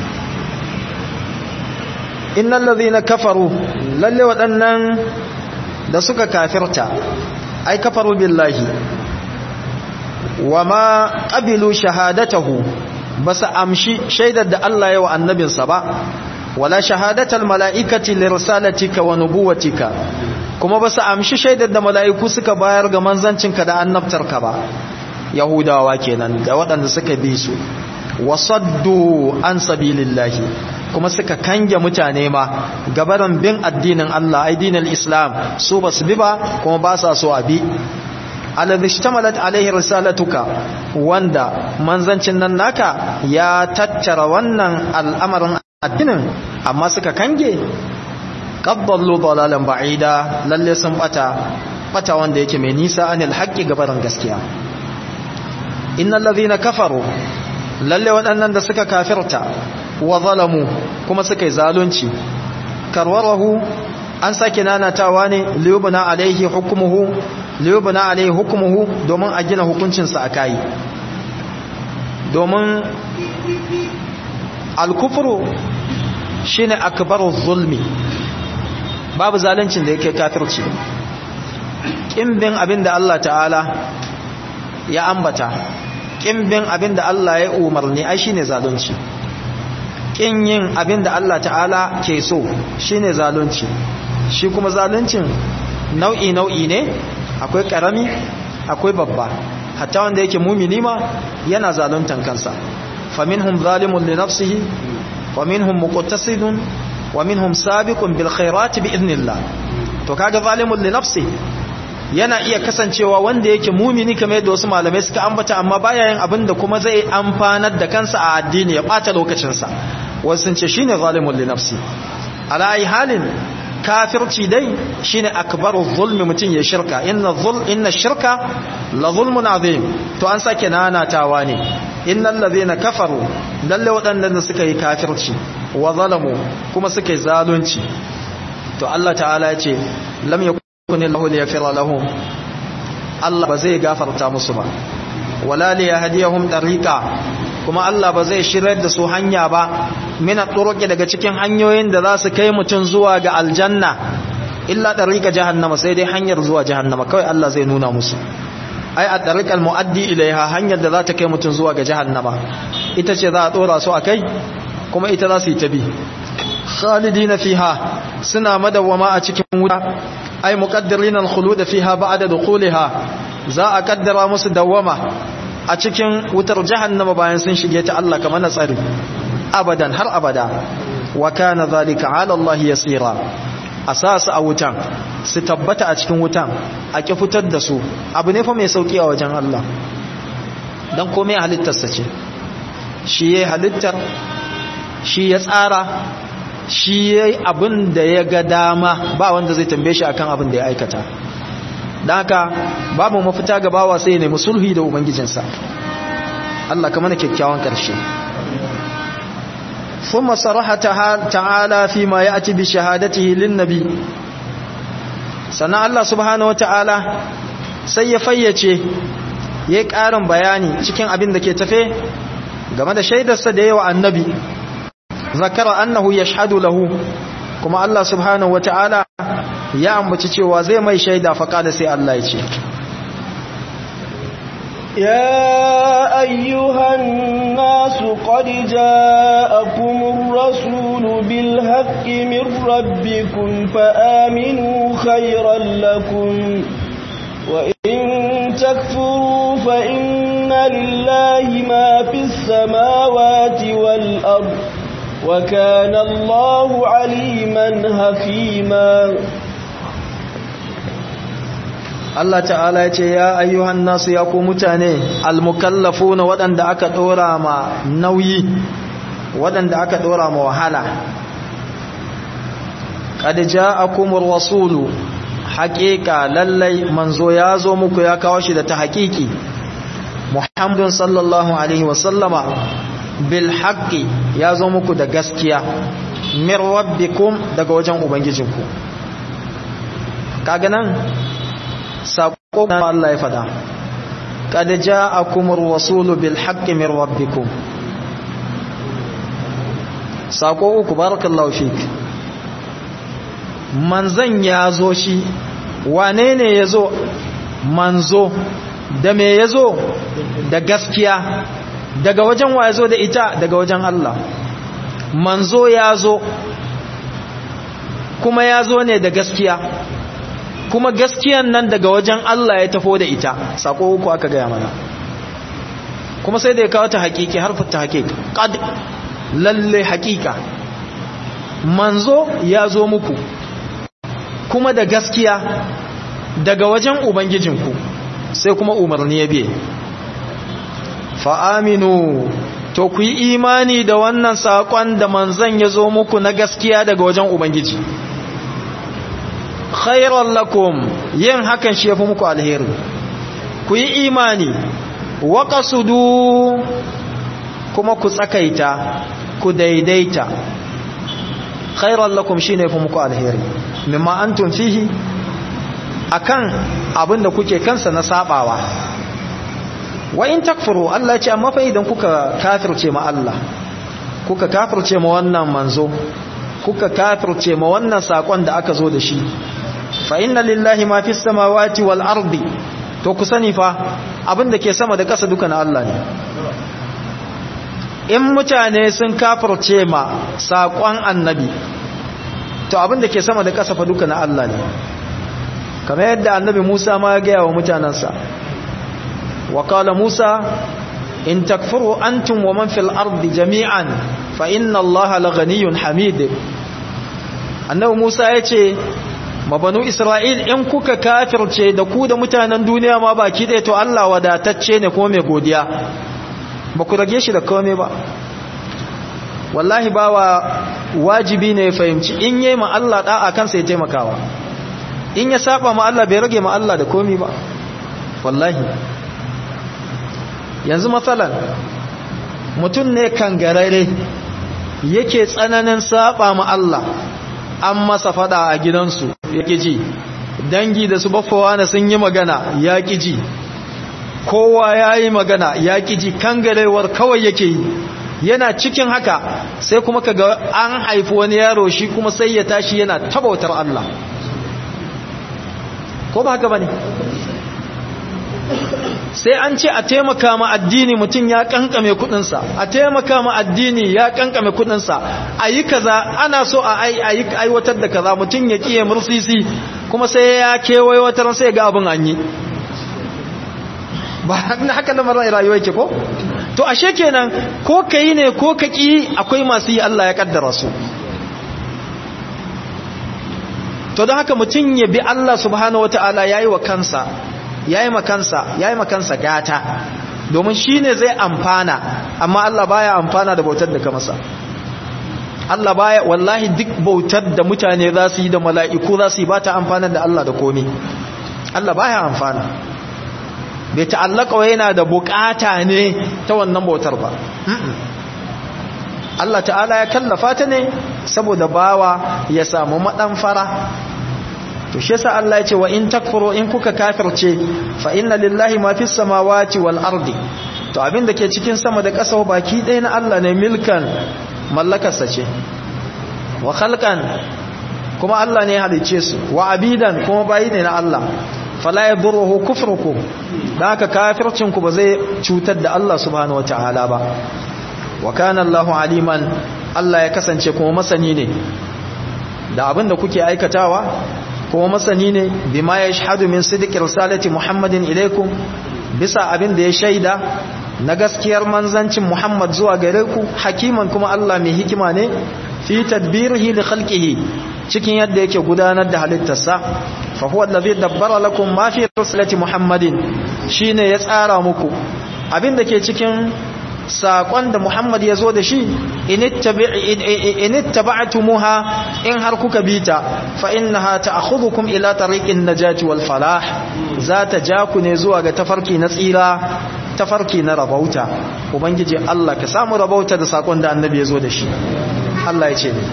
إن الذين كفروا للي ودنن da suka kafirta ai kafaru billahi wa ma qabilu shahadatahu basu amshi shaidar da Allah ya wa annabinsa ba wala shahadatal mala'ikati lirsalatika wa nubuwatika kuma basu amshi shaidar da mala'iku suka bayar ga manzancinka da annabtarka ba yahudawa kenan da waɗanda suka bi su wasaddu an sabilillahi kuma suka kange mutane ma gabaran bin addinin Allah addinin Islam su basu bi ba kuma ba sa so a bi alladhi ishtamalat alaihi risalatuka wanda manzancin nan naka ya tattara wannan al'amarin addinin amma suka kange qaddallu dalalan ba'ida lalle sun bata bata wanda yake mai nisa anil haqqi gabaran gaskiya innal ladhina kafaru lalle waɗannan da suka kafirta wa zalamu kuma suka yi zalunci karwarahu an sake nanatawa ne liyubna alaihi hukmuhu liyubna alaihi hukmuhu domin a gina hukuncinsa a kai domin alkufru shine akbaru zulmi babu zaluncin da yake kafirci kimbin abinda Allah ta'ala ya ambata kimbin abinda Allah ya umarni ai shine zalunci kin yin abinda Allah ta'ala ke so shine zalunci shi kuma zaluncin nau'i nau'i ne akwai karami akwai babba hatta wanda yake mumini ma yana zaluntan kansa faminhum zalimun li nafsihi wa minhum muqtasidun wa minhum sabiqun bil khairati bi idnillah to kaga zalimun li nafsihi yana iya kasancewa wanda yake mumini kamar yadda wasu malamai suka ambata amma baya yin abin da kuma zai amfanar da kansa a addini ya bata lokacinsa wasu sun ce shine zalimun li nafsi ala ai halin kafirci dai shine akbaru zulmi mutum ya shirka inna zul inna shirka la zulmun azim to an sake nanatawa ne innal ladhina kafaru lalle waɗannan suka yi kafirci wa zalamu kuma suka yi zalunci to Allah ta'ala ya ce lam yakun lahu liyaghfira lahum Allah ba zai gafarta musu ba wala liyahdiyahum tariqa kuma Allah ba zai shirar da su hanya ba mina turuki daga cikin hanyoyin da za su kai mutum zuwa ga aljanna illa tariqa jahannama sai dai hanyar zuwa jahannama kawai Allah zai nuna musu ai a tariqal muaddi ilaiha hanyar da za ta kai mutum zuwa ga jahannama ita ce za a dora su akai kuma ita za su yi tabi khalidina fiha suna madawwama a cikin wuta ai muqaddirin al-khulud fiha ba'da dukhuliha za a kaddara musu dawwama a cikin wutar jahannama bayan sun shige ta Allah kamar na tsari abadan har abada wa kana zalika ala Allah yasira asasu a wutan su tabbata a cikin wutan a ki fitar da su abu ne fa mai sauki a wajen Allah dan komai halittarsa ce shi yayi halittar shi ya tsara shi yayi abin da ya ga dama ba wanda zai tambaye shi akan abin da ya aikata don haka babu mafita ga bawa sai ne musulhi da ubangijinsa Allah ka mana kyakkyawan ƙarshe ثم صرح تعالى فيما يأتي بشهادته للنبي sannan Allah subhanahu ta'ala sai ya fayyace ya yi ƙarin bayani cikin abin da ke tafe game da shaidarsa da yawa annabi zakara annahu yashhadu lahu kuma Allah subhanahu ta'ala ya ambaci cewa zai mai shaida faƙada sai Allah ya ce يا أيها الناس قد جاءكم الرسول بالحق من ربكم فآمنوا خيرا لكم وإن تكفروا فإن لله ما في السماوات والأرض وكان الله عليما حكيما Allah ta'ala ya ce ya ayyuhan nasu ya ku mutane almukallafuna waɗanda aka ɗora ma nauyi waɗanda aka ɗora ma wahala qad ja'akumur rasulu haqiqa lallai manzo ya zo muku ya kawo shi da ta haƙiƙi Muhammadun sallallahu alaihi wa sallama bil haqqi ya zo muku da gaskiya min rabbikum daga wajen ubangijinku kaga nan sako na Allah ya fada kad ja'akumur rasulu bil haqqi min rabbikum sako uku barakallahu fik manzan ya zo shi wane ne ya zo manzo da me yazo da gaskiya daga wajen wa yazo da ita daga wajen Allah manzo yazo kuma yazo ne da gaskiya kuma gaskiyan nan daga wajen Allah ya tafo da ita sako uku aka gaya mana kuma sai da ya kawo ta hakiki harfin ta hakiki qad lalle hakika manzo ya zo muku kuma da gaskiya daga wajen ubangijinku sai kuma umarni ya biye fa'aminu to ku yi imani da wannan saƙon da manzan ya zo muku na gaskiya daga wajen ubangiji khairan lakum yin hakan shi ya fi muku alheri ku yi imani waƙasudu kuma ku tsakaita ku daidaita khairan lakum shine fi muku alheri mimma antum fihi akan abinda kuke kansa na sabawa wa in takfuru Allah ce amma fa idan kuka kafirce ma Allah kuka kafirce ma wannan manzo kuka kafirce ma wannan sakon da aka zo da shi fa inna lillahi ma fis samawati wal ardi to ku sani fa abinda ke sama da ƙasa duka na Allah ne in mutane sun kafirce ma sakon annabi to abinda ke sama da ƙasa fa duka na Allah ne kamar yadda annabi Musa ma ya gaya wa mutanansa wa qala Musa in takfuru antum wa man fil ardi jami'an fa inna Allah laghaniyyun hamid annabi Musa yace mabanu Isra'il in kuka kafirce da ku da mutanen duniya ma baki ɗaya to Allah wadatacce ne kuma mai godiya ba ku rage shi da komai ba wallahi bawa wajibi ne ya fahimci in yi ma Allah da'a kansa ya taimakawa in ya saba ma Allah bai rage ma Allah da komai ba wallahi yanzu matsalan mutum ne kangarare yake tsananin saba ma Allah an masa fada a gidansu yake ji dangi da su baffawa na sun yi magana ya ji kowa ya yi magana ya ji kangarewar kawai yake yi yana cikin haka sai kuma kaga an haifi wani yaro shi kuma sai ya tashi yana tabautar Allah ko ba haka bane sai an ce a taimaka ma addini mutum ya kankame kudinsa a taimaka ma addini ya kankame kudinsa a yi kaza ana so a aiwatar da kaza mutum ya kiye mursisi kuma sai ya kewaye wata sai ga abin an yi ba haka lamarin rayuwa yake ko to ashe kenan ko ka yi ne ko ka ki akwai masu yi Allah ya kaddara su to don haka mutum ya bi Allah subhanahu wataala yayi wa kansa yayi makansa yayi makansa gata domin shine zai amfana amma Allah baya amfana da bautar da ka masa Allah baya wallahi duk bautar da mutane za su yi da mala'iku za su yi ba ta amfana da Allah da komai Allah baya amfana bai ta'allaka wa yana da bukata ne ta wannan bautar ba Allah ta'ala ya kallafa ta ne saboda bawa ya samu madan fara to shi yasa Allah ya ce wa in takfuru in kuka kafirce fa inna lillahi ma fis samawati wal ardi to abin da ke cikin sama da ƙasa baki ɗaya na Allah ne milkan mallakarsa ce wa khalqan kuma Allah ne ya halice su wa abidan kuma bayi ne na Allah fala yadurruhu kufrukum da haka kafircin ku ba zai cutar da Allah subhanahu wataala ba wa kana Allahu aliman Allah ya kasance kuma masani ne da abin da kuke aikatawa kuma masani ne bima yashhadu min sidqi risalati Muhammadin ilaikum bisa abin da ya shaida na gaskiyar manzancin Muhammad zuwa gare ku hakiman kuma Allah mai hikima ne fi tadbirihi li khalqihi cikin yadda yake gudanar da halittarsa fa huwa allazi dabbara lakum ma fi risalati Muhammadin shine ya tsara muku abin da ke cikin saƙon da Muhammad ya zo da shi in ittaba'tumuha in har kuka bita fa innaha ta'khudhukum ila tariqin najati wal falah za ta ja ku ne zuwa ga tafarki na tsira tafarki na rabauta ubangiji Allah ka samu rabauta da saƙon da annabi ya zo da shi Allah ya ce ne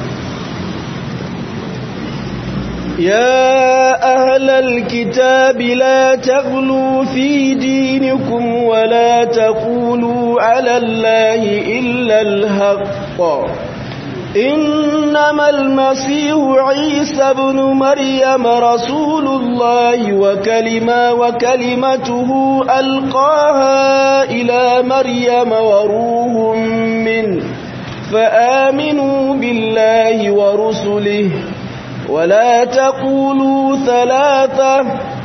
يا أهل الكتاب لا تغلوا في دينكم ولا تقولوا على الله إلا الحق إنما المسيح عيسى بن مريم رسول الله وكلمة وكلمته ألقاها إلى مريم وروح منه فآمنوا بالله ورسله ولا تقولوا ثلاثة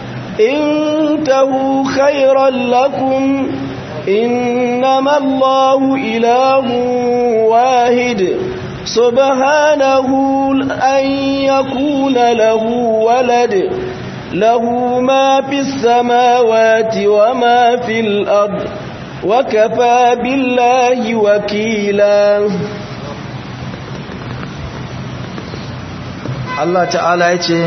انتهوا خيرا لكم إنما الله إله واحد سبحانه أن يكون له ولد له ما في السماوات وما في الأرض وكفى بالله وكيلا Allah ta'ala ya ce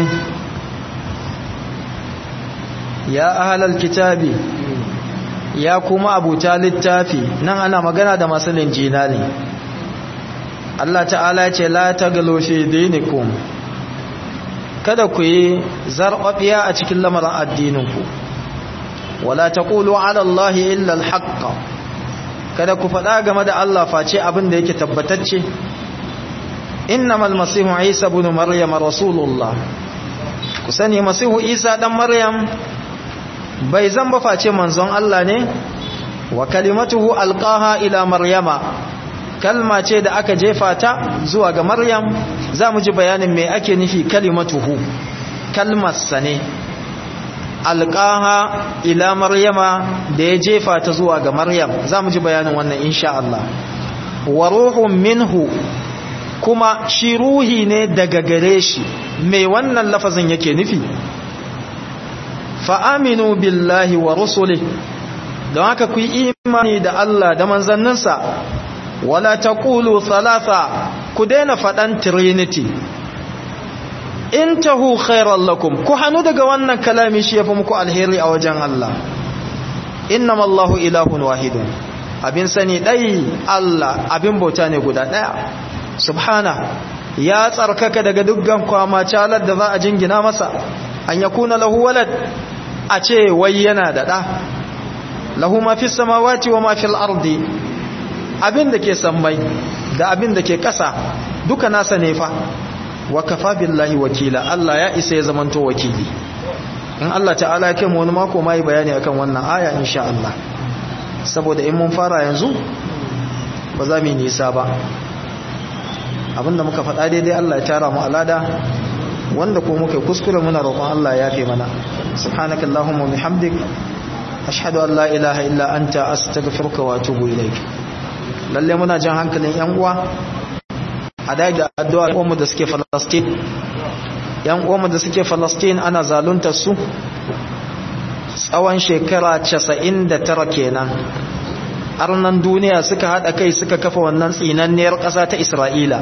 ya ahalal kitabi ya kuma abuta littafi nan ana magana da masu linjina ne Allah ta'ala ya ce la tagalu fi dinikum kada ku yi zarɓaɓiya a cikin lamarin addininku wala taqulu ala allahi illa alhaq kada ku faɗa game da Allah face abin da yake tabbatacce innamal masihu isa ibn maryam rasulullah ku sani masihu isa dan maryam bai zan ba face manzon Allah ne wa kalimatuhu alqaha ila maryama kalma ce da aka jefa ta zuwa ga maryam za mu ji bayanin me ake nufi kalimatuhu kalmarsa ne alqaha ila maryama da ya jefa ta zuwa ga maryam za mu ji bayanin wannan insha Allah wa ruhun minhu kuma shi ruhi ne daga gare shi me wannan lafazin yake nufi fa'aminu billahi wa rusuli don haka ku yi imani da Allah da manzanninsa wala ta ƙulu salasa ku daina faɗan trinity in tahu khairar lakum ku hannu daga wannan kalami shi ya fi muku alheri a wajen Allah innama Allahu ilahun wahidun abin sani ɗai Allah abin bauta ne guda ɗaya subhana ya tsarkaka daga dukkan kwama calar da za a jingina masa an yakuna lahu walad a ce wai yana da ɗa lahu ma fi samawati wa ma fil ardi abin da ke sammai da abin da ke ƙasa duka nasa ne fa wa kafa billahi wakila Allah ya isa ya zamanto wakili in Allah ta'ala ya kai mu wani mako mai bayani akan wannan aya insha Allah saboda in mun fara yanzu ba za mu yi nisa ba abinda muka faɗa daidai Allah ya tara mu alada wanda ko muka kuskure muna roƙon Allah ya yafe mana subhanakallahumma wa bihamdik ashhadu an la ilaha illa anta astaghfiruka wa atubu ilaik lalle muna jan hankalin yan uwa a dai da addu'a uwanmu da suke Palestine yan uwanmu da suke Palestine ana zaluntar su tsawon shekara 99 kenan arnan duniya suka hada kai suka kafa wannan tsinanniyar ƙasa ta Isra'ila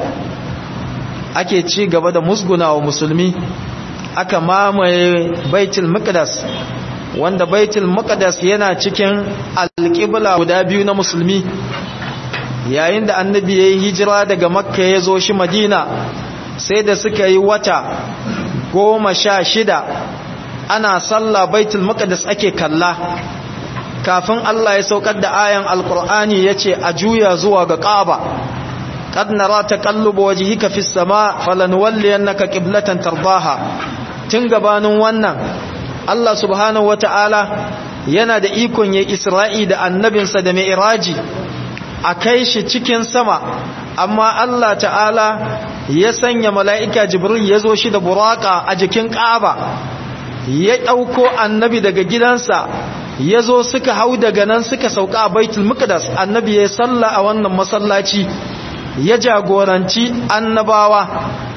ake ci gaba da musgunawa musulmi aka mamaye baitul maqdas wanda baitul maqdas yana cikin alƙibla guda biyu na musulmi yayin da annabi ya yi hijira daga makka ya zo shi madina sai da suka yi wata goma sha shida ana sallah baitul maqdis ake kalla kafin Allah ya saukar da ayan alqur'ani yace a juya zuwa ga kaaba qad nara taqallubu wajhika fis sama falanwalliyannaka qiblatan tardaha tun gabanin wannan Allah subhanahu wataala yana da ikon yayin Isra'i da annabinsa da mi'raji a kai shi cikin sama amma Allah ta'ala ya sanya mala'ika jibril ya zo shi da buraka a jikin ƙaba ya ɗauko annabi daga gidansa ya zo suka hau daga nan suka sauka a baitul muqaddas annabi ya salla a wannan masallaci ya jagoranci annabawa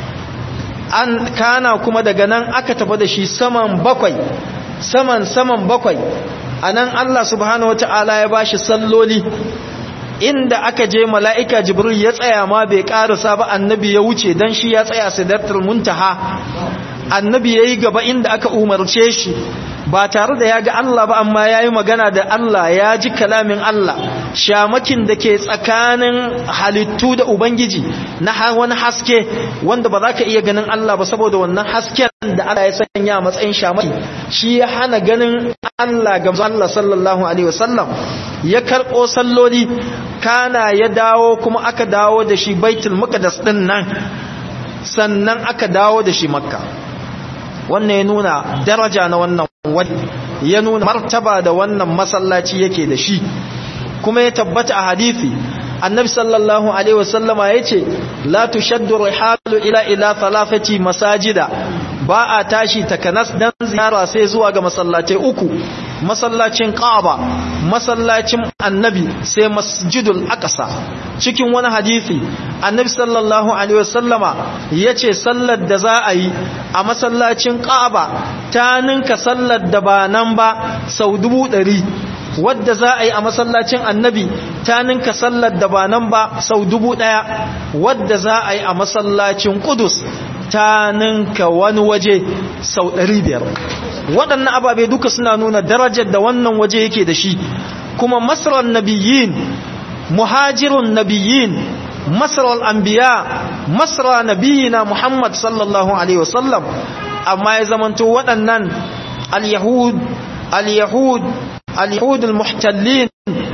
an kana kuma daga nan aka tafi da shi saman bakwai saman saman bakwai anan Allah subhanahu wataala ya bashi salloli inda aka je mala'ika jibril ya tsaya ma bai karasa ba annabi ya wuce don shi ya tsaya sidartar muntaha annabi ya yi gaba inda aka umarce shi ba tare da ya ga Allah ba amma ya yi magana da Allah ya ji kalamin Allah shamakin da ke tsakanin halittu da Ubangiji na wani haske wanda ba za ka iya ganin Allah ba saboda wannan hasken da Allah ya sanya matsayin shamaki shi ya hana ganin Allah ga Allah sallallahu alaihi wasallam ya karɓo salloli kana ya dawo kuma aka dawo da shi baitul muqaddas din nan sannan aka dawo da shi makka wannan ya nuna daraja na wannan wani ya nuna martaba da wannan masallaci yake da shi kuma ya tabbata a hadisi annabi sallallahu alaihi wasallama yace la tushaddu rihalu ila ila thalathati masajida ba a tashi takanas dan ziyara sai zuwa ga masallatai uku masallacin Kaaba masallacin Annabi sai Masjidul Aqsa cikin wani hadisi Annabi sallallahu alaihi wasallama yace sallar da za a yi a masallacin Kaaba ta ninka sallar da ba nan ba sau dubu ɗari wadda za a yi a masallacin Annabi ta ninka sallar da ba nan ba sau dubu ɗaya wadda za a yi a masallacin Qudus ta ninka wani waje sau ɗari biyar waɗannan ababe duka suna nuna darajar da wannan waje yake da shi kuma masarar nabiyin muhajirun nabiyin masarar anbiya masara nabiyina muhammad sallallahu alaihi wasallam amma ya zamanto waɗannan al-yahud al-yahud al-yahud al-muhtallin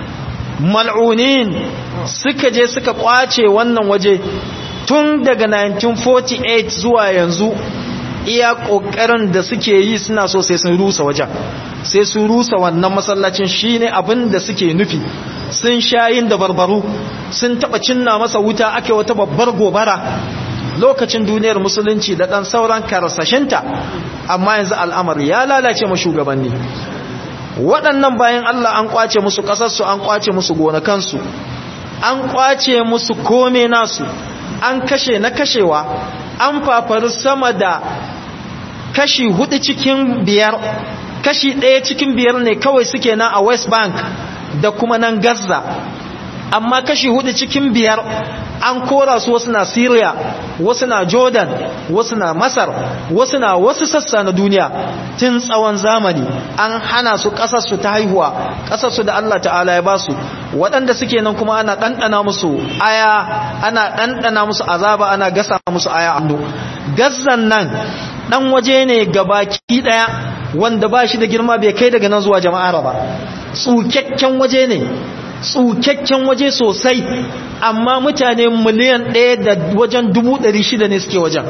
mal'unin suka je suka kwace wannan waje tun daga 1948 zuwa yanzu iya kokarin da suke yi suna so sai sun rusa wajen sai sun rusa wannan masallacin shine abin da suke nufi sun shayin da barbaru sun taba cinna masa wuta ake wata babbar gobara lokacin duniyar musulunci da dan sauran karsashinta amma yanzu al'amari ya lalace ma shugabanni waɗannan bayan Allah an kwace musu ƙasarsu an kwace musu gonakansu an kwace musu kome nasu an kashe na kashewa an fafari sama da kashi hudu cikin biyar kashi ɗaya cikin biyar ne kawai suke nan a west bank da kuma nan gaza amma kashi hudu cikin biyar an kora su wasu na syria wasu na jordan wasu na masar wasu na wasu sassa na duniya tun tsawon zamani an hana su ƙasarsu ta haihuwa ƙasarsu da allah ta'ala ya ba su waɗanda suke nan kuma ana ɗanɗana musu aya ana ɗanɗana musu azaba ana gasa musu aya ando gazzan nan ɗan waje ne gabaki ɗaya wanda ba shi da girma bai kai daga nan zuwa jama'ar ba tsukakken waje ne tsukakken waje sosai amma mutane miliyan ɗaya da wajen dubu ɗari shida ne suke wajen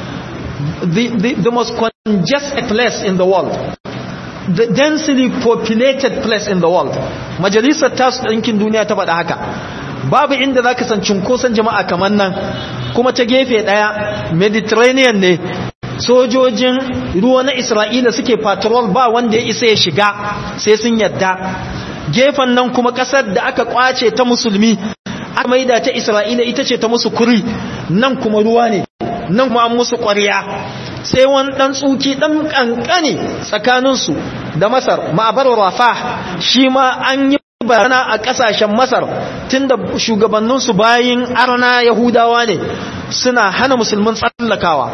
the, the, the most congested place in the world the densely populated place in the world majalisar tasu ɗinkin duniya ta faɗa haka babu inda za ka san cunkoson jama'a kamar nan kuma ta gefe ɗaya mediterranean ne sojojin ruwa na isra'ila suke patrol ba wanda ya isa ya shiga sai sun yadda gefen nan kuma kasar da aka kwace ta musulmi aka maida ta isra'ila ita ce ta musu kuri nan kuma ruwa ne nan kuma an musu ƙwarya sai wani ɗan tsuki ɗan ƙanƙani tsakaninsu da masar ma'abar rafa shi ma an yi bayana a ƙasashen masar tunda shugabanninsu bayin arna yahudawa ne suna hana musulmin tsallakawa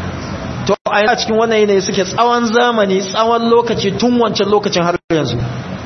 to a cikin wannan yanayi suke tsawon zamani tsawon lokaci tun wancan lokacin har yanzu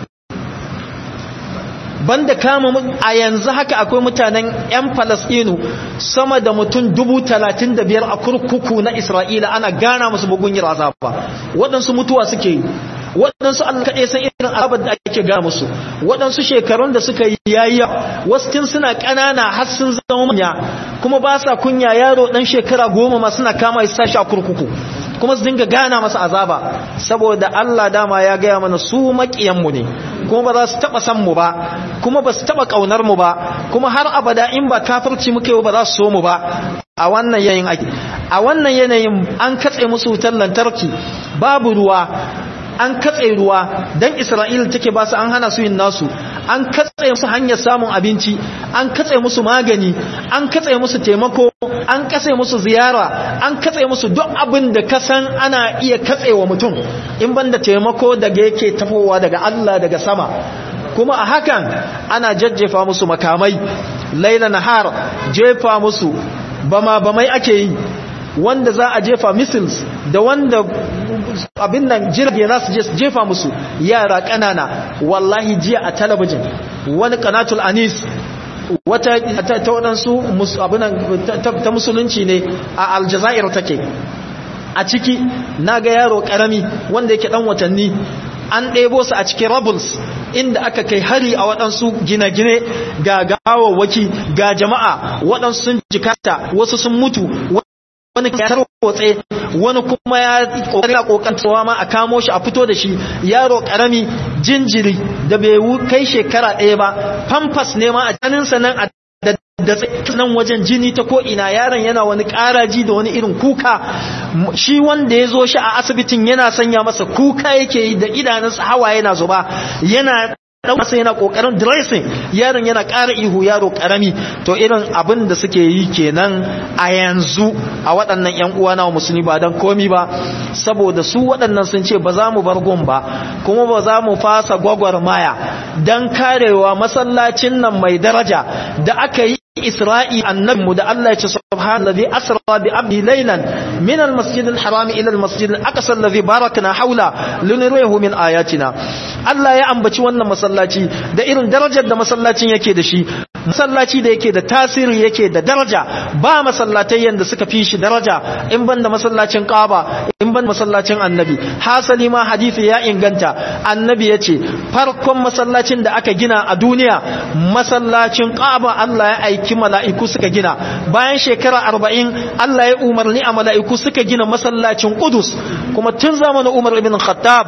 banda kama a yanzu haka akwai mutanen 'yan falasɗinu sama da mutum dubu talatin da biyar a kurkuku na isra'ila ana gana musu bugun yi azaba waɗansu mutuwa suke yi waɗansu allah kaɗai san irin azabar da ake gana musu waɗansu shekarun da suka yi yayya wasu tun suna ƙanana har sun zama manya kuma ba sa kunya yaro ɗan shekara goma ma suna kama ya sashi a kurkuku kuma su dinga gana masa azaba saboda Allah dama ya gaya mana su maƙiyanmu ne kuma ba za su taɓa san mu ba kuma ba su taɓa ƙaunar mu ba kuma har abada in ba kafirci muka yi ba za su so mu ba a wannan yanayin ake a wannan yanayin an katse musu wutar lantarki babu ruwa an katse ruwa dan Isra'il take ba su an hana su yin nasu an katse musu hanyar samun abinci an katse musu magani an katse musu taimako an katse musu ziyara an katse musu duk abin da ka san ana iya katsewa mutum in banda taimako daga yake tafowa daga Allah daga sama kuma a hakan ana jajjefa musu makamai laila nahar jefa musu bama bamai ake yi wanda za a jefa missiles da wanda abin nan jirage za su jefa musu yara ƙanana wallahi jiya a talabijin wani kanatul anis wata ta waɗansu ta musulunci ne a aljazair take a ciki naga yaro karami wanda yake dan watanni an ɗebo su a cikin rabuls inda aka kai hari a waɗansu gine-gine ga gawawwaki ga jama'a waɗansu sun jikata wasu sun mutu wani ya tarwatse wani kuma ya kokari kokantawa ma a kamo shi a fito da shi yaro karami jinjiri da bai kai shekara ɗaya ba pampas ne ma a janinsa nan a da nan wajen jini ta ko'ina yaron yana wani ƙaraji da wani irin kuka shi wanda ya zo shi a asibitin yana sanya masa kuka yake yi da idanunsa hawa yana zuba yana masa yana kokarin dressing yaron yana ƙara ihu yaro ƙarami to irin abin da suke yi kenan a yanzu a waɗannan ƴan uwa na musulmi ba dan komi ba saboda su waɗannan sun ce ba za mu bar gun ba kuma ba za mu fasa gwagwarmaya dan karewa masallacin nan mai daraja da aka yi isra'i annabinmu da Allah ya ce subhanallazi asra bi abdi laylan min almasjid alharam ila almasjid alaqsa alladhi barakna hawla linurihu min ayatina Allah ya ambaci wannan masallaci da irin darajar da masallacin yake da shi masallaci da yake da tasiri yake da daraja ba masallatai yanda suka fi shi daraja in banda masallacin Kaaba in banda masallacin Annabi hasali ma hadisi ya inganta Annabi yace farkon masallacin da aka gina a duniya masallacin Kaaba Allah ya aiki mala'iku suka gina bayan shekara 40 Allah ya umarni a mala'iku suka gina masallacin Qudus kuma tun zamanin Umar ibn Khattab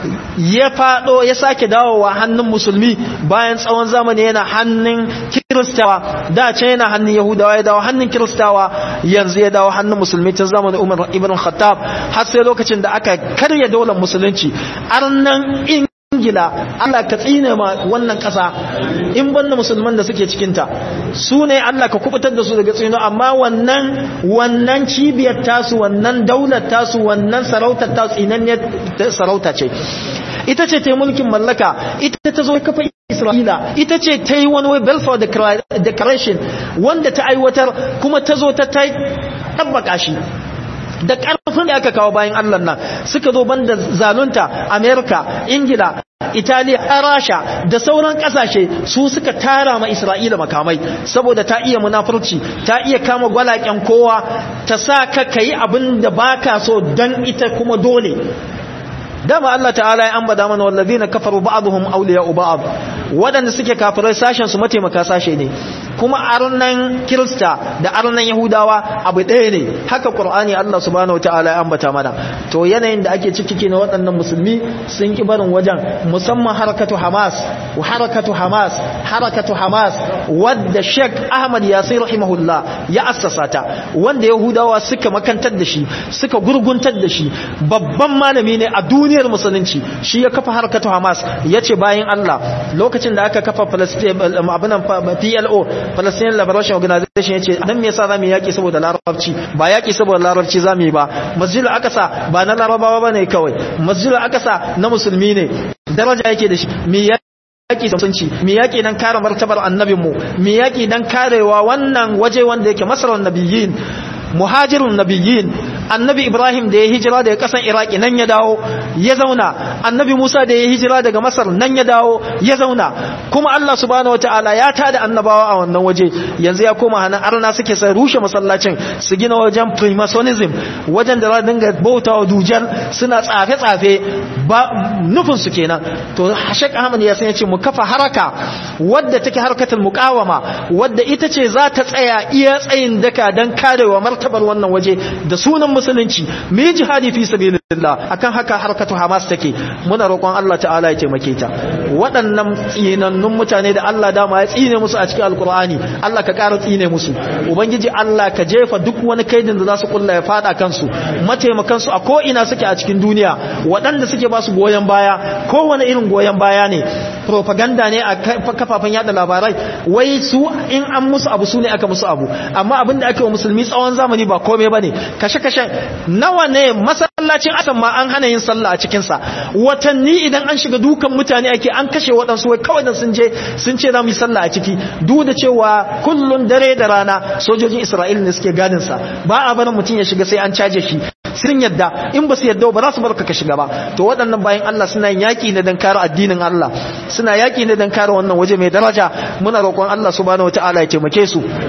ya fado ya sake dawowa hannun musulmi bayan tsawon zamani yana hannun kiristawa da can yana hannun yahudawa ya dawo hannun kiristawa yanzu ya dawo hannun musulmi tun zamanin umar ibn khattab har sai lokacin da aka karya daular musulunci arnan ingila Allah ka tsine ma wannan kasa in banda musulman da suke cikinta su ne Allah ka kubutar da su daga tsino amma wannan wannan cibiyar tasu wannan daular tasu wannan sarautar tasu tsinanniyar sarauta ce ita ce ta yi mulkin mallaka ita ta zo kafa isra'ila ita ce ta yi wani wai belfort declaration wanda ta aiwatar kuma ta zo ta tabbaka shi da ƙarfin da aka kawo bayan allah nan suka zo banda zalunta amerika ingila italiya rasha da sauran kasashe su suka tara ma isra'ila makamai saboda ta iya munafurci ta iya kama gwalaken kowa ta sa ka kayi abin da baka so don ita kuma dole dama Allah ta'ala ya ambata mana wallazina kafaru ba'dhum awliya'u ba'd wadanda suke kafirai sashen su mataimaka sashe ne kuma arnan kirista da arnan yahudawa abu ɗaya ne haka qur'ani Allah subhanahu wataala ya ambata mana to yanayin da ake ciki na waɗannan musulmi sun ki barin wajen musamman harakatu hamas wa harakatu hamas harakatu hamas wadda Sheikh Ahmad Yasir rahimahullah ya assasa ta wanda yahudawa suka makantar da shi suka gurguntar da shi babban malami ne a duniyar musulunci shi ya kafa harakatu hamas yace bayan Allah lokacin da aka kafa Palestine abinan PLO Palestinian Liberation Organization yace dan me yasa zamu yaki saboda larabci ba yaki saboda larabci zamu yi ba masjidul aqsa ba na larabawa bane kawai masjidul aqsa na musulmi ne daraja yake da shi me yaki sunci me yaki dan kare martabar annabinmu me yaki dan karewa wannan waje wanda yake masarar nabiyyin muhajirun nabiyyin annabi ibrahim da ya hijira daga kasan iraki nan ya dawo ya zauna annabi musa da ya hijira daga masar nan ya dawo ya zauna kuma allah subhanahu wataala ya tada annabawa a wannan waje yanzu ya koma hannun arna suke sai rushe masallacin su gina wajen freemasonism wajen da za dinga bautawa dujal suna tsafe-tsafe ba nufin su kenan to shek ahmad ya san ce mu kafa haraka wadda take harkatul muqawama wadda ita ce za ta tsaya iya tsayin daka dan karewa martabar wannan waje da sunan musulunci mu yi jihadi fi sabilillah akan haka harkatu hamas take muna roƙon Allah ta'ala ya taimake ta waɗannan tsinannun mutane da Allah dama ya tsine musu a cikin alkur'ani Allah ka ƙara tsine musu ubangiji Allah ka jefa duk wani kaidin da za su kulla ya fada kansu mataimakan su a ko ina suke a cikin duniya waɗanda suke ba su goyon baya kowane irin goyon baya ne propaganda ne a kafafen yada labarai wai su in an musu abu su ne aka musu abu amma abin da ake wa musulmi tsawon zamani ba komai bane kashe-kashe nawa ne masallacin asan ma an hana yin sallah a cikin sa watanni idan an shiga dukan mutane ake an kashe waɗansu wai kawai da sun je sun ce za mu yi sallah a ciki duk da cewa kullun dare da rana sojojin Isra'ila ne suke gadin sa ba a barin mutum ya shiga sai an caje shi sun yadda in ba su yadda ba za su barka ka shiga ba to waɗannan bayan Allah suna yaƙi ne don kare addinin Allah suna yaƙi ne don kare wannan waje mai daraja muna roƙon Allah subhanahu wataala ya taimake su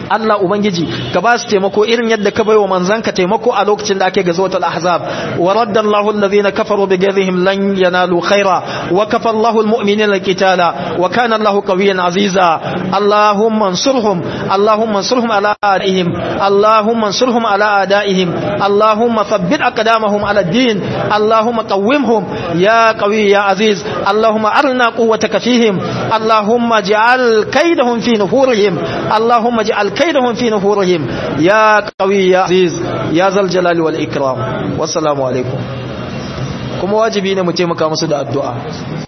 Allah ubangiji ka ba su taimako irin yadda ka baiwa manzanka taimako a lokacin da ake gazotul ahzab wa radda Allahu alladhina kafaru bi ghadhihim lan yanalu khaira wa kafa Allahu almu'minina alqitala wa kana Allahu qawiyyan aziza Allahumma ansurhum Allahumma ansurhum ala a'daihim Allahumma ansurhum ala a'daihim Allahumma thabbit aqdamahum ala ad-din Allahumma qawwimhum ya qawi ya aziz Allahumma arna quwwataka fihim Allahumma ij'al kaydahum fi nufurihim Allahumma ij'al kaydahum fi nufurihim ya qawi ya aziz ya zal jalali wal ikram wassalamu alaikum kuma wajibi ne mu taimaka musu da addu'a